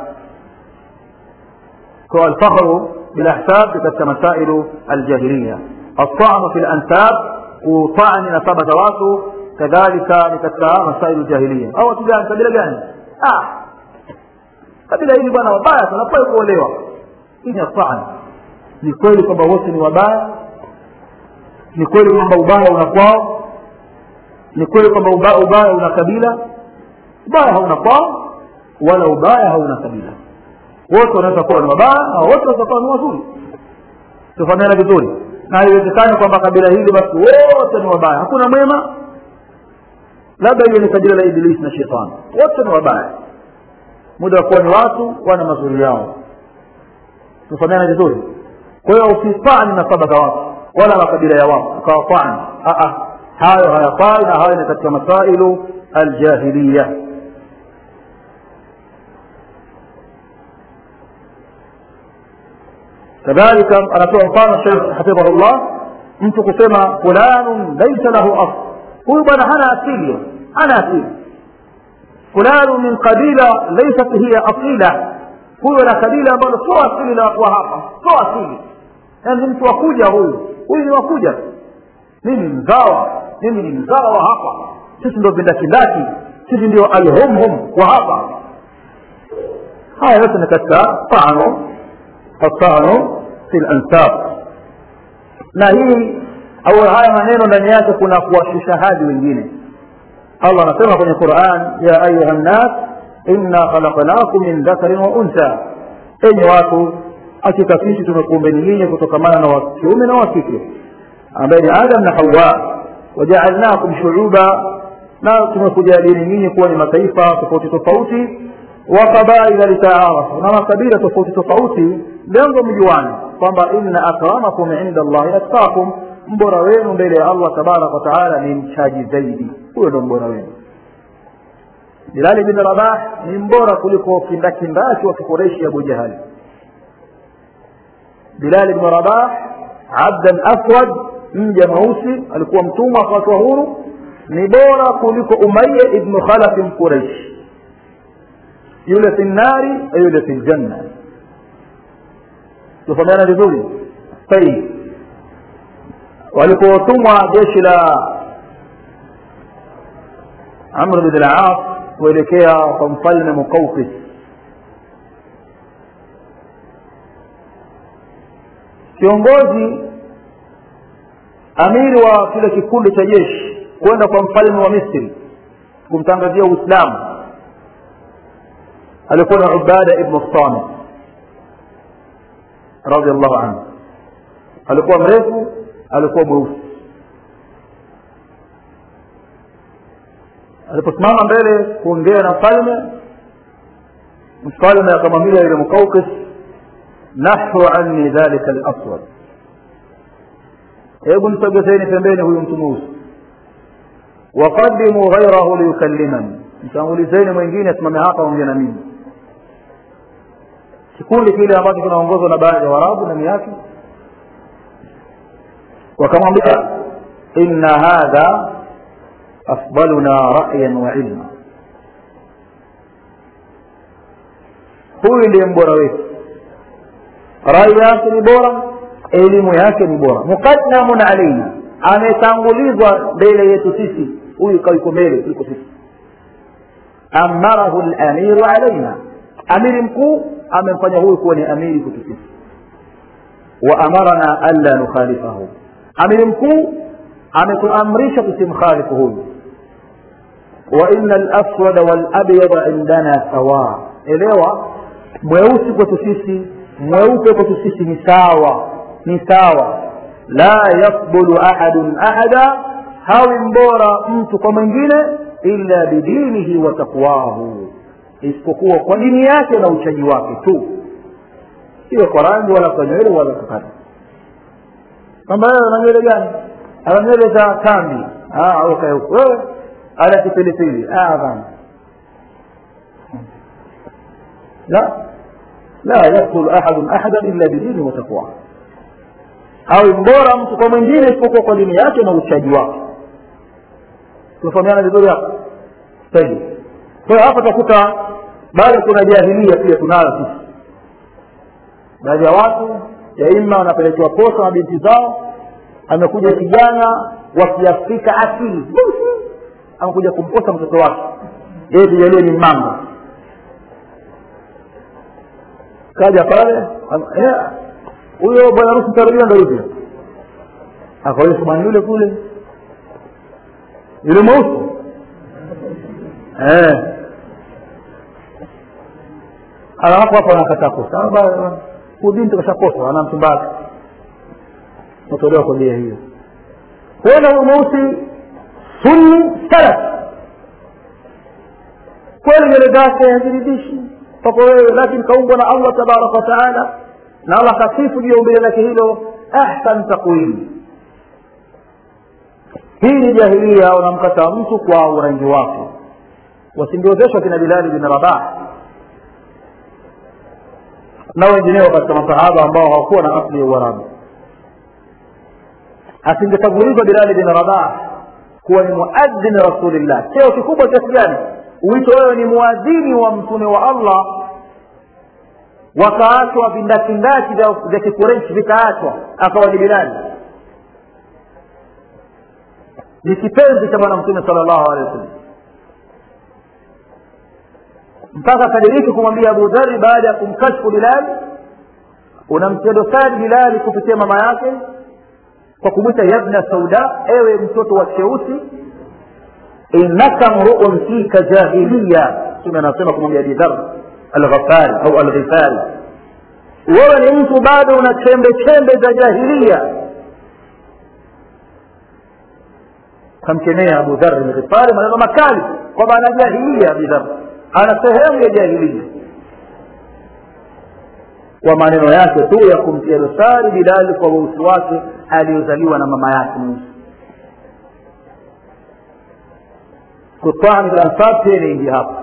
kwa alfakhru bilahsab katika masailu aljahiliya الطعن في الانساب وطعن نسبة watu kadhalika ni katika masailu jahiliya au watu gani kabila gani ah kabila hili bwana wabaya tunafai kuolewa hii ni taan ni kweli kwamba wote ni wabaya ni kweli kwamba ubaya una kwao ni kweli kwamba ubaya, ubaya una kabila ubaya hauna kwao wala ubaya hauna kabila wote wanaweza kuwa ni wabaya na wote wanaweza kuwa ni wazuri tufahamiana vizuri na haiwezekani kwamba kabila hili basi wote ni wabaya hakuna mwema labda hiyo ni kabila la ibilisi na shetani wote ni wabaya muda wa kuwa ni watu wana mazuri yao tufahamiana vizuri kwa hiyo usifani nasaba za watu wala makabila ya watu ukawafani hayo hayafai na hayo ni katika masailu aljahiliya kadhalika anatoa mfano shekh hafidhahullah mtu kusema fulanun laisa lahu asl huyu bwana hana asili hana asili fulanu min qabila laysat hiya asila huyo na kabila ambalo sio asili la watu wa hapa sio asili yaani mtu wakuja huyu huyu ni wakuja mimi mzawa mimi ni mzawa wa hapa sisi ndio vindakindaki sisi ndio alhumhum wa hapa haya yote ni katika tano atano fi lansab na hii au haya maneno ndani yake kuna kuwashusha hadi wengine allah anasema kwenye quran ya ayuha nnas inna khalaqnakum min dhakarin wa untha enyi watu hakika sisi tumekuumbeni nyinyi kutokamana na wa kiume na wa kike ambaye ni adam na hawa wajaalnakum shuuba na tumekujalieni nyinyi kuwa ni mataifa tofauti tofauti wa qabaila litaarafu na makabila tofauti tofauti lengo mjuani kwamba inna akramakum inda allahi atqakum mbora wenu mbele ya allah tabaraka wataala ni mchaji zaidi huyo ndo mbora wenu bilali bin rabah ni mbora kuliko kindakindaki wa kikureishi abu jahali bilali bin rabah abdan aswad mja mweusi alikuwa mtumwa akawatwa huru ni bora kuliko umaya ibnu khalafi mquraishi yule fi nnari yule fi ljanna tufahamiana vizuri tayib walipotumwa jeshi la amr bin al-as kuelekea kwa mfalme muqawqis kiongozi amiri wa kile kikundi cha jeshi kwenda kwa mfalme wa misri kumtangazia uislamu alikuwa na ubada ibnu samit radiallahu anhu alikuwa mrefu alikuwa mweusi aliposimama mbele kuongea na mfalme mfalme akamwambia yule mukaukis nahu anni dhalika laswad hebu msogezeni pembeni huyu mtu mweusi waqadimu ghairahu liyukallimani mtangulizeni mwingine asimame hapa ongea na mimi kikundi kile ambacho kinaongozwa na baadhi ya warabu ndani yake wakamwambia inna hadha afdaluna ra'yan wa ilma huyu ndiye mbora wetu rai yake ni bora elimu yake ni bora muqaddamun alaina ametangulizwa mbele yetu sisi huyu kaiko mbele kuliko sisi amarahu lamiru alaina amiri mkuu amemfanya huyu kuwa ni amiri kwetu sisi wa amarana alla nukhalifahu amiri mkuu ametuamrisha tusimkhalifu huyu wa ina laswada walabyada indana sawa elewa mweusi kwetu sisi mweupe kwetu sisi ni sawa ni sawa la yakbulu ahadun ahada hawi mbora mtu kwa mwingine illa bidinihi wa taqwahu isipokuwa kwa dini yake na uchaji wake tu sio kwa rangi wala kwa nywele wala kwa kadha kwamba wewe ana nywele gani ana nywele za tambi weka huko wewe ala kipilipili bana la la yaktul ahadun ahadan illa bidini wa taqwa awe mbora mtu kwa mwingine isipokuwa kwa dini yake na uchaji wake tunafahamiana vizuri hapo tayib kwa hiyo hapa utakuta bado kuna jahilia pia tunayo sisi baadhi ya watu yaima wanapelekewa posa na binti zao amekuja kijana wa kiafrika asili amekuja kumposa mtoto wake yeye tujalie ni mama kaja pale huyo bwana harusi tarajia ndo hivyo akaonyesha bwana yule kule yule mweusi eh alafu hapo anakataa kosa binti kashakosa ana mchumba wake natolewa kwa njia hiyo huenda huyu mweusi sunni salaf kweli nywele zake haziridhishi kwako wewe lakini kaumbwa na allah tabaraka wataala na allah kasifu juu ya umbile lake hilo ahsan taqwim hii ni jahilia unamkataa mtu kwa urangi wake wasingiozeshwa kina bilali bin rabah na wengineo katika masahaba ambao hawakuwa na asli ya uarabu asingetangulizwa bilali bin rabah kuwa ni muadhin rasulillah cheo kikubwa kiasi gani uito wewe ni muadhini wa mtume wa allah wakaachwa vindakindaki vya kikureshi vikaachwa akawa ni bilali ni kipenzi cha bwana mtume sala llahu alehi wasallam mpaka akadiriki kumwambia abu dhari baada ya kumkashfu bilali unamtia dosari bilali kupitia mama yake kwa kumwita yabna sauda ewe mtoto wa cheusi innaka mruun fika jahiliya mtume anasema kumwambia abi dhar alghafari au alghifari wewe ni mtu bado una chembe chembe za jahilia kamkemea abu dhar alghifari maneno makali kwamba ana jahilia abi dhar ana sehemu ya jahilia kwa maneno yake tu ya kumtia dosari bilali kwa weusi wake aliyozaliwa na mama yake mweusi kutani lansab pia inaingia hapa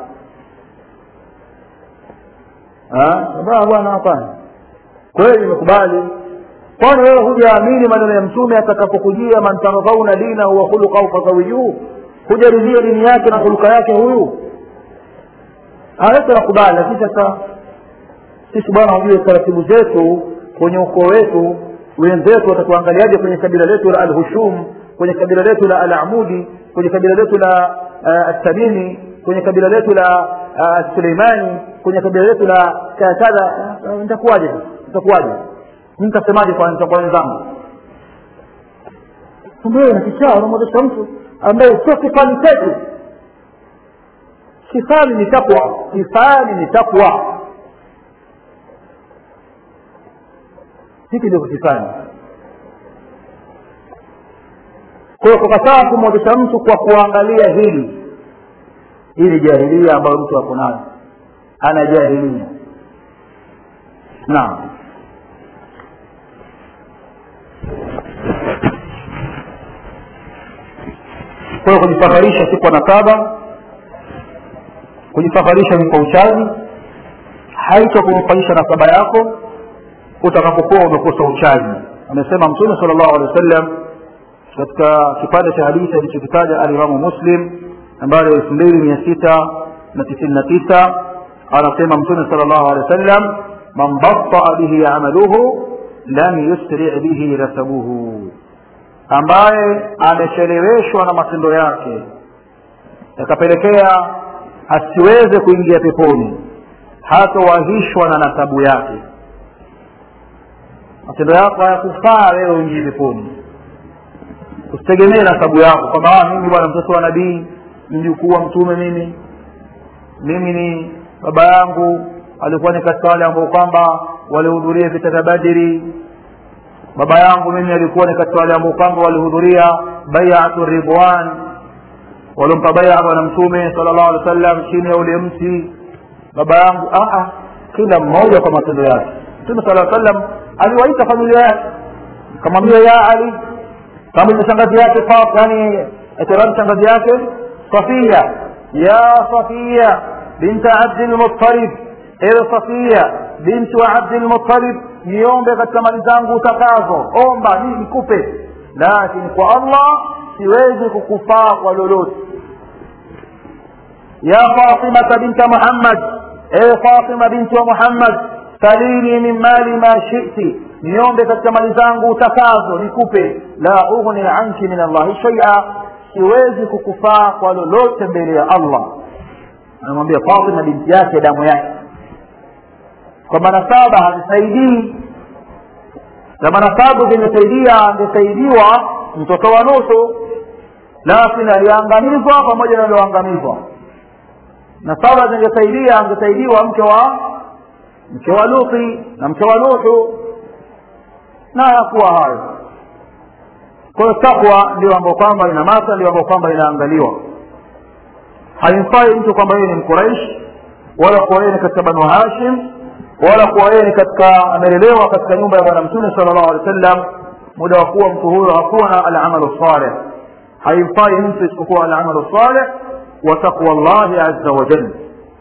bwana hapana kweli nimekubali kwani wewe hujaamini maneno ya mtume atakapokujia man tardhauna dinahu wa khuluqahu fazawiyuu hujaridhia dini yake na huluka yake huyu hawezi nakubali lakini sasa sisi bwana wajue taratibu zetu kwenye ukoo wetu wenzetu watatuangaliaje kwenye kabila letu la alhushum kwenye kabila letu la alamudi kwenye kabila letu la astamimi kwenye kabila letu la suleimani kwenye kabila letu la kadha nitakuwaje nitakuwaje nitasemaje kwa kwa wenzangu kumbe na kichaa unamwezesha mtu ambaye sio kifani chetu kifani ni takwa kifani ni takwa hiki ndio kukifanya kwa hiyo kukataa kumwozesha mtu kwa kuangalia hili hili jahilia ambayo mtu ako nayo ana jahilia naam kwa hiyo kujifaharisha si kwa nasaba kujifaharisha ni kwa uchaji haito kunufaisha nasaba yako utakapokuwa umekosa uchaji amesema mtume sala llahu alehi wa sallam katika kipande cha hadithi alichokitaja alimamu muslim nambari elfu mbili mia sita na tisini na tisa anasema mtume sala llahu alehi wa sallam man bataa bihi amaluhu lam yusri bihi nasabuhu ambaye amecheleweshwa na matendo yake yakapelekea asiweze kuingia peponi hatowahishwa na nasabu yake matendo yako hayakufaa wewe uingie peponi usitegemee nasabu yako kwamba mimi bwana mtoto wa nabii mjukuu wa mtume mimi mimi ni baba yangu alikuwa ni katika wale ambao kwamba walihudhuria vita vya badiri baba yangu mimi alikuwa ni katika wale ambao kwamba walihudhuria baiatu ridwan waliompa baia bwana mtume sala llahu alehi wa sallam chini ya ule mti baba yangu aa kila mmoja kwa matendo yake mtume sala sallam aliwaita familia yake kamwambia ya ali kama ile shangazi yake yani itiram shangazi yake safia ya safia binta abdi lmuttalib ewe safia binti wa abdi lmuttalib niombe katika mali zangu utakazo omba ni nikupe lakini kwa allah siwezi kukufaa kwa lolote ya fatimata binta muhammad ewe fatima binti wa muhammad salini min mali ma shiti niombe katika mali zangu utakazo nikupe la ughni anki min allahi shaia siwezi kukufaa kwa lolote mbele ya allah anamwambia fatima binti yake damu yake kwa manasaba hazisaidii na manasabu zimesaidia angesaidiwa mtoto wa nusu lakini aliangamizwa pamoja na alioangamizwa na saba zingesaidia angesaidiwa mke wa mke wa luti na mke wa nuhu na yakuwa hayo kwa hiyo takwa ndio ambayo kwamba ina masa ndio ambayo kwamba inaangaliwa haimfai mtu kwamba yeye ni mkuraish wala kuwa yeye ni katika banu hashim wala kuwa yeye ni katika amelelewa katika nyumba ya bwana mtume sala llahu alehi wa sallam muda wa kuwa mtu huyo hakuwa na alamalu saleh haimfai mtu isipokuwa alamalu saleh wa taqwa llahi aza wajal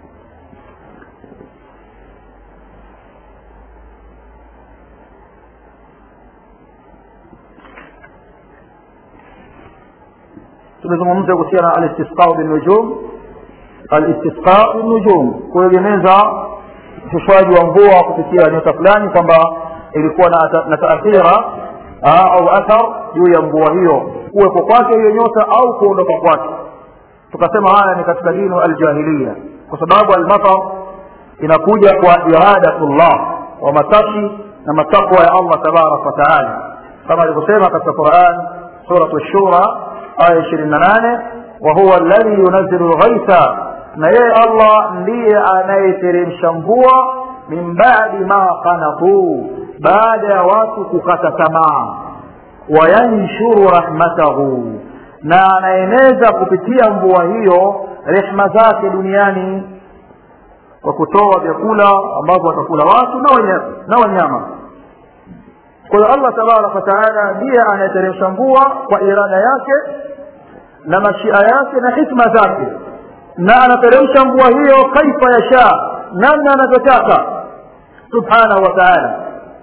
tumezungumza kuhusiana na alistisqau binnujum alistisqau binnujum kuegemeza ushushwaji wa mvua kupitia nyota fulani kwamba ilikuwa na, na taathira au athar juu ya mvua hiyo kuwepo kwake hiyo nyota au kuondoka kwake tukasema haya ni katika dinu aljahiliya kwa sababu almatar inakuja kwa iradatullah wa matashi na matakwa ya allah tabaraka wataala kama alivyosema katika quran suratu shura aya ishirini na nane wahuwa alladhi yunazilu lghaitha na yeye allah ndiye anayeteremsha mvua min badi ma qanatuu baada ya watu kukata tamaa wayanshuru rahmatahu na anaeneza kupitia mvua hiyo rehma zake duniani kwa kutoa vyakula ambavyo watakula watu na wanyama, na wanyama. kwa hiyo allah tabaraka wataala ndiye anayeteremsha mvua kwa irada yake na mashia yake na hikma zake na anateremsha mvua hiyo kaifa yasha namna anavyotaka subhanahu wa taala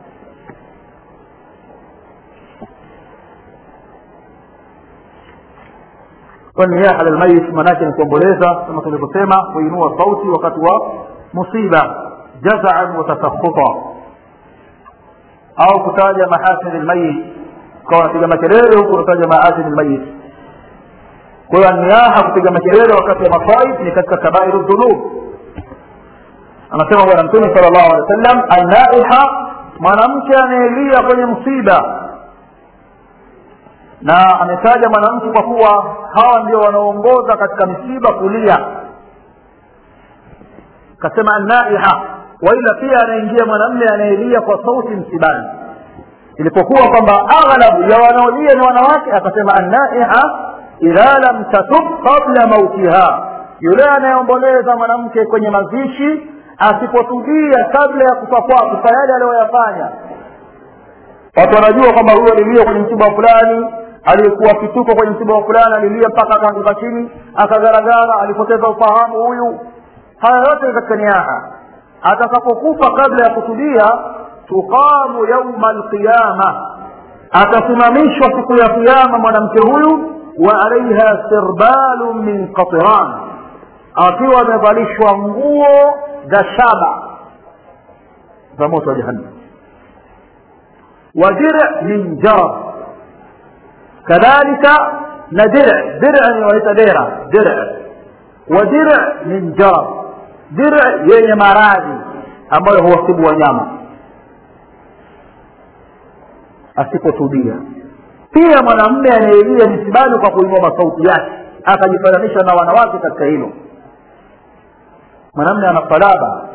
والنياحة للميت manake ni kuomboleza kama tulivyosema kuinua sauti wakati wa musiba jazaan wa tasakhuta au kutaja mahasin lmayit ukawa unapiga makelele huku unataja mahasin lmayit kwa hiyo niaha kupiga makelele wakati wa masaib ni katika kabairu dhunub anasema bwana mtume sala llahu alehi wa sallam annaiha mwanamke anayelia kwenye msiba na ametaja mwanamke kwa kuwa hawa ndio wanaoongoza katika misiba kulia kasema annaiha waila pia anaingia mwanamme anayelia kwa sauti msibani ilipokuwa kwamba aghlabu ya wanaolia ni wanawake akasema annaiha idha lam tatub qabla mautiha yule anayeomboleza mwanamke kwenye mazishi asipotubia kabla ya kufa kwake kwa yale aliyoyafanya watu wanajua kwamba huyo alilia kwenye msiba fulani aliyekuwa kituko kwenye msiba fulani alilia mpaka akaanguka chini akagaragara alipoteza ufahamu huyu haya yote katika niaha atakapokufa kabla ya kutubia tuqamu yauma alqiyama atasimamishwa siku ya kiama mwanamke huyu wa alaiha sirbalu min qatiran akiwa amevalishwa nguo za shaba za moto wa jahannam wa dir min jarab kadhalika na dir dir ni waita dera dir wa dir min jarab dir yenye maradhi ambayo huwasibu wanyama asipotubia pia mwanamme anayelia misibani kwa kuinua masauti yake akajifananisha na wanawake katika hilo mwanamme ana salaba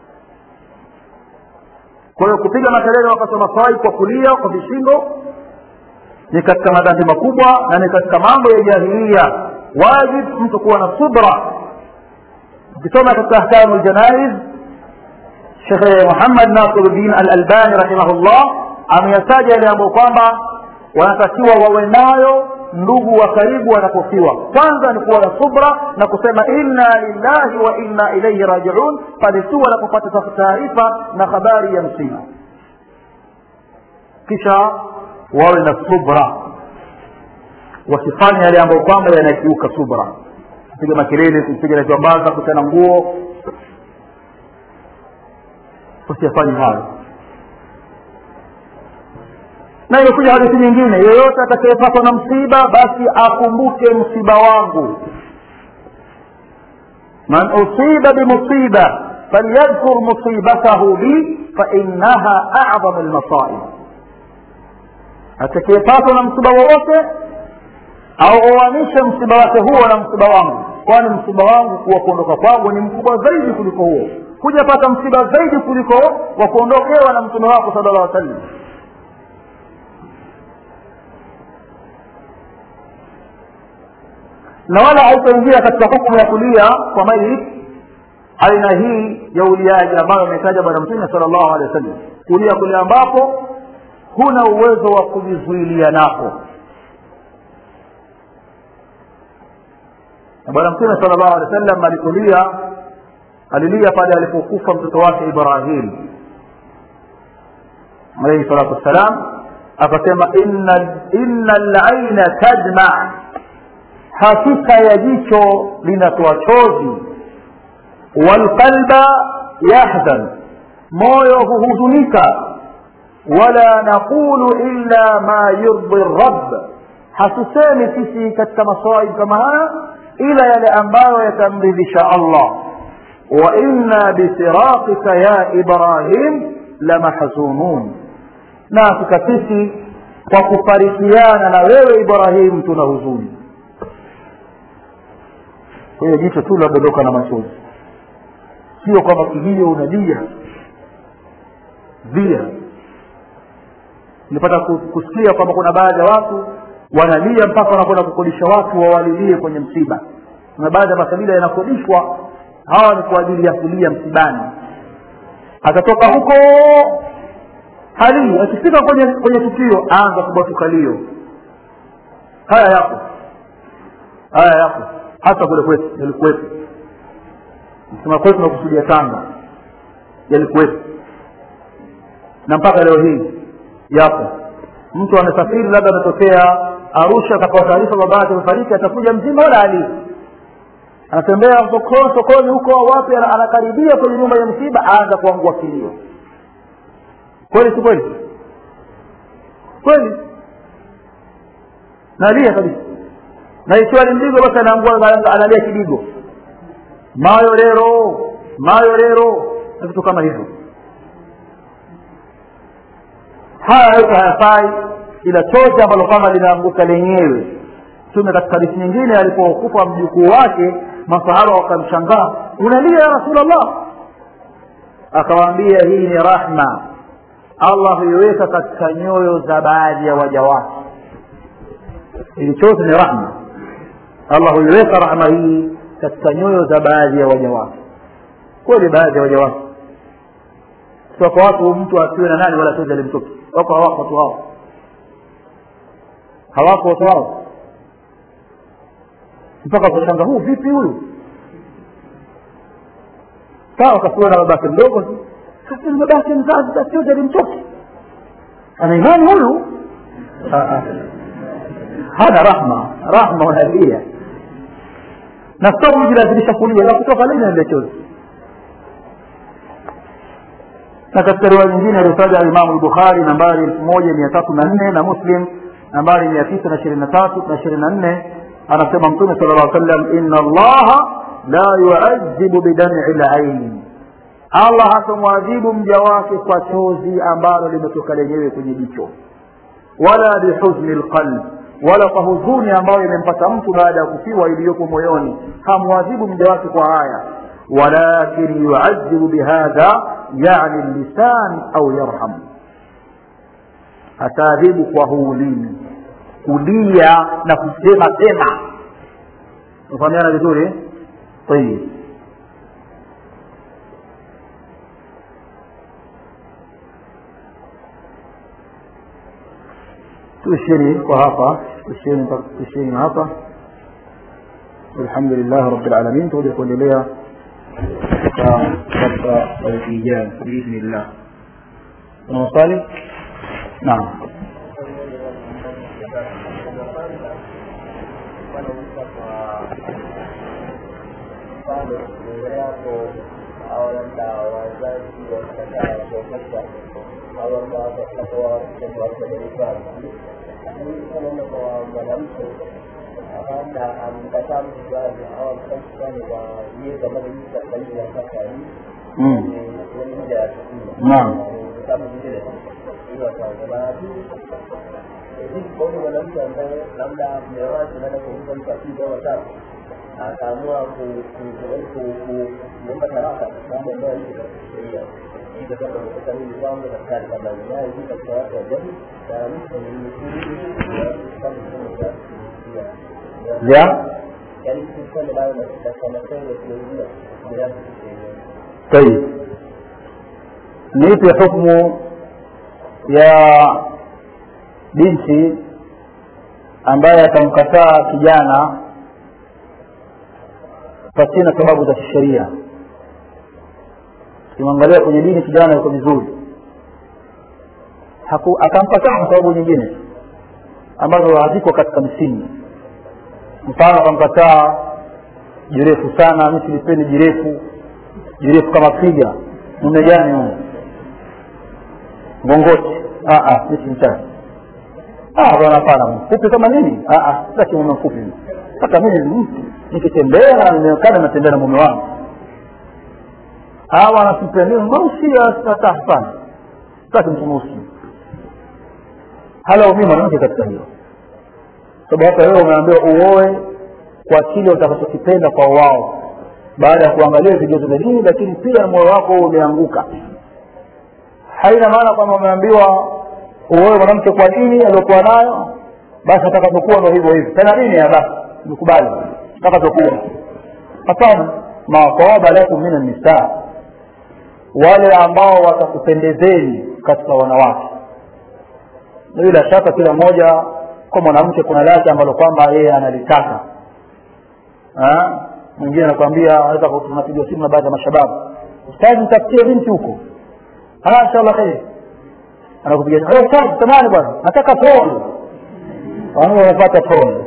kwa hiyo kupiga makelele wakati wa maswai kwa kulia kwa vishindo ni katika madhambi makubwa na ni katika mambo ya jahilia wajib mtu kuwa na subra ukisoma katika ahkamu ljanaiz shekhe muhammad nasiruddin al albani rahimahullah ameyataja yale ambayo kwamba wanatakiwa wawe nayo ndugu wa karibu wanapofiwa kwanza ni kuwa na subra na kusema inna lillahi wa inna ilaihi rajiun pale tu wanapopata taarifa na habari ya msiba kisha wawe na subra wasifanye yale ambayo kwamba yanakiuka subra kupiga makelele kupiga na jambaza kuchana nguo usiyafanye hayo na imekuja hadithi nyingine yeyote atakayepatwa na msiba basi akumbuke msiba wangu man usiba bimusiba falyadhkur musibatahu bi fainaha acdhamu lmasaib atakayepatwa na msiba wowote auoanishe msiba wake huo na msiba wangu kwani msiba wangu kuwa kuondoka kwangu ni mkubwa zaidi kuliko huo hujapata msiba zaidi kuliko wa kuondokewa na mtume wako sala llah wasallam na wala haitaingia katika hukumu ya kulia kwa mayit aina hii ya uliaji ambayo ametaja bwana mtume sala llahu alehi wa sallam kulia kule ambapo huna uwezo wa kujizuilia nako na bwana mtume sala llahu alehi wa sallam alikulia alilia pale alipokufa mtoto wake ibrahim alaihi salatu wassalam akasema inna laina tadma hakika ya jicho linatoa chozi walqalba yahzan moyo huhuzunika wala naqulu illa ma yurdi rabb hatusemi sisi katika masaib kama haya ila yale ambayo yatamridhisha allah wa inna bifiraqika ya ibrahim lamahzunun na hakika sisi kwa kufarikiana na wewe ibrahim tuna huzuni kwa hiyo jicho tu ladondoka na machozi sio kwamba kilio unalia via nilipata kusikia kwamba kuna baadhi ya watu wanalia mpaka wanakwenda kukodisha watu wawalilie kwenye msiba kuna baadhi ya makabila yanakodishwa hawa ni kwa ajili ya kulia msibani atatoka huko halii akifika kwenye kwenye tukio aanza kubwatuka lio haya yapo haya yapo hata kule kwetu yalikuwepo sema kwetu nakusudia tanga yalikuwepo na mpaka leo hii yapo mtu amesafiri labda ametokea arusha akapewa taarifa baba yake amefariki atakuja mzima wala ali anatembea sokoni sokoni huko wapi anakaribia kwenye nyumba ya msiba aanza kuangua kilio kweli si kweli kweli nalia kabisa na ikiwa ni mdigo basi anaangua analia kidigo mayo lero mayo lero na vitu kama hivyo haya yote hayafai ila chote ambalo kama linaanguka lenyewe tume katika hadithi nyingine alipokufa mjukuu wake masahaba wakamshangaa unalia ya rasulllah akawaambia hii ni rahma allah huiweka katika nyoyo za baadhi ya waja wake ili chote ni rahma allah huiweka rahma hii katika nyoyo za baadhi ya waja wake kweli baadhi ya waja wake sio kwa watu mtu asiwe na nani wala chozi alimtoka wako hawako watu hao hawako watu hao mpaka kushanga huu vipi huyu sawa kasiwa na babake mdogo kasema babake mzazi tasioja alimtoka ana imani huyu hana rahma rahma unalia na sio kujilazimisha kulia na kutoka lini ile chozi na katika riwaya nyingine aliyotaja alimamu lbukhari nambari elfu moja mia tatu na nne na muslim nambari mia tisa na ishirini na tatu na ishirini na nne anasema mtume sala llah sallam ina allaha la yuazibu bidam'i laini allah hatamwadhibu mja wake kwa chozi ambalo limetoka lenyewe kwenye jicho wala bihuzni lqalb wala kwa huzuni ambayo imempata mtu baada ya kufiwa iliyoko moyoni hamwadhibu mja wake kwa haya walakin yuazibu bihadha yani lisan au yarham ataadhibu kwa huu ulimi kulia na kusema sema ufahamiana vizuri tayib tuisheni kwa hapa tuisheni tuisheni hapa alhamdulillah rabbil alamin tuje kuendelea katika wiki ijayo biidhnillah kuna maswali naam mfano mbele yako au labda wazazi wakikataa kuonyesha au labda wakatoa watoto wake darasani lakini kama kwa mwanamke labda amkataa mtu fulani au amkataa mtu fulani kwa miezi ambayo mtu katika nchi ya sasa hii mm. ni muda ya siku naam kama vile hiyo kwanza na pili hivi kwa huyu mwanamke ambaye labda mume wake anaenda kumpa mtu akili au watatu akaamua kuomba talaka mambo ambayo hizo katika sheria hivyo sasa kutoka mimi kwangu daktari kama naye hivi katika watu wa jamii na mtu ni kama vile ya yaani mtu fulani nayo katika masomo ya kiingia bila kusema tayib ni ipi hukmu ya binti ambaye atamkataa kijana pasina sababu za kisheria ukimwangalia kwenye dini kijana yuko vizuri Haku- akamkataa kwa sababu nyingine ambazo haziko katika msingi mfano akamkataa jirefu sana mi silipendi jirefu jirefu kama piga mume gani huyu ngongoti Ah, ah, mi simtaki Ah, bwana hapana mfupi kama nini Ah, ah, sitaki mume mfupi mimi. hata mimi ni mtu nikitembea na nimeonekana natembea na mume wangu hawa anasipendi mweusi hata hapana sitaki mtu mweusi halaumii mwanamke katika hilo sababu hata wewe umeambiwa uoe kwa kile utakachokipenda kwa wao baada ya kuangalia vigezo vya dini lakini pia moyo wako umeanguka haina maana kwamba umeambiwa uoe mwanamke kwa dini aliyokuwa nayo basi atakavyokuwa ndo hivyo hivyo tena dini ya basi nikubali atakavyokuwa hapana maqaba lakum min annisaa wale ambao watakupendezeni katika wanawake na bila shaka kila mmoja kwa mwanamke kuna lake ambalo kwamba yeye analitaka Ah, mwingine anakwambia anaweza ku- tunapiga simu na baadhi ya mashababu ustazi mtafutie binti huko Ah, inshallah kheri anakupiga "Eh, ustazi samahani bwana nataka pole wanao wanapata pole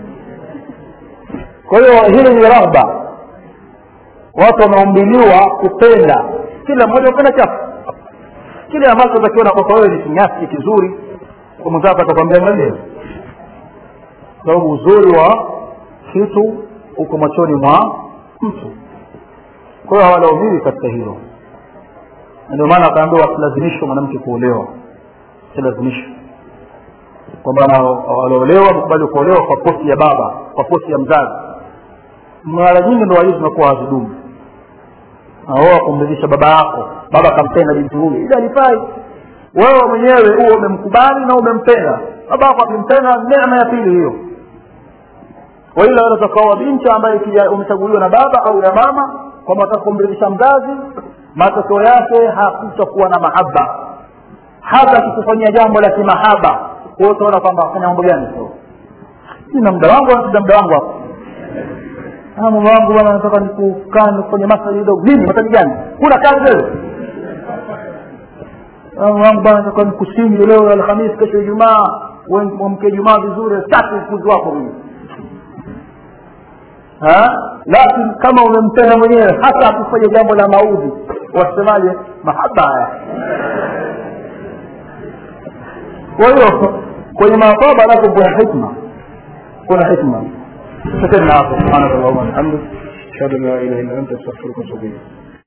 kwa hiyo hili ni rahba watu wameumbiliwa kupenda kila mmoja upenda chafu kile ambacho takiona kwako wewe ni kinyasi kizuri kwa mwenzako atakwambia angalia sababu uzuri wa kitu uko machoni mwa mtu kwa hiyo hawalaumiwi katika hilo Na ndio maana akaambiwa wasilazimishwe mwanamke kuolewa silazimishwe kwamba ana- waliolewa mkubali kuolewa kwa posi ya baba kwa posi ya mzazi mara nyingi ndoa hizi zinakuwa hazidumu aoa kumridhisha baba yako baba akampenda binti huyu ili alifai wewe mwenyewe huo umemkubali na umempenda baba yako akimpenda neema ya pili hiyo waila wanaweza kaoa binti ambaye kija- umechaguliwa na baba au na mama kwamba wataka kumridhisha mzazi matokeo yake hakutakuwa na mahaba hata akikufanyia jambo la kimahaba wewe utaona kwamba afanya mambo gani sio sina muda wangu sina muda wangu hapo Ah, mume wangu bwana nataka nikukaa nikufanye masaji kidogo nini masaji gani kuna kazi wewe Ah, mume wangu bwana nataka nikusingi leo alhamisi kesho ijumaa wewe mwamke ijumaa vizuri sitaki ukuzi wako mimi Ha? lakini kama umempenda mwenyewe hata akufanya jambo la maudhi wasemaje mahaba haya kwa hiyo kwenye maakaba nako kuna hikma kuna hikma tutakena hapo subhanaka allahumma wa bihamdik ashhadu an la ilaha illa anta astaghfiruka wa atubu ilayk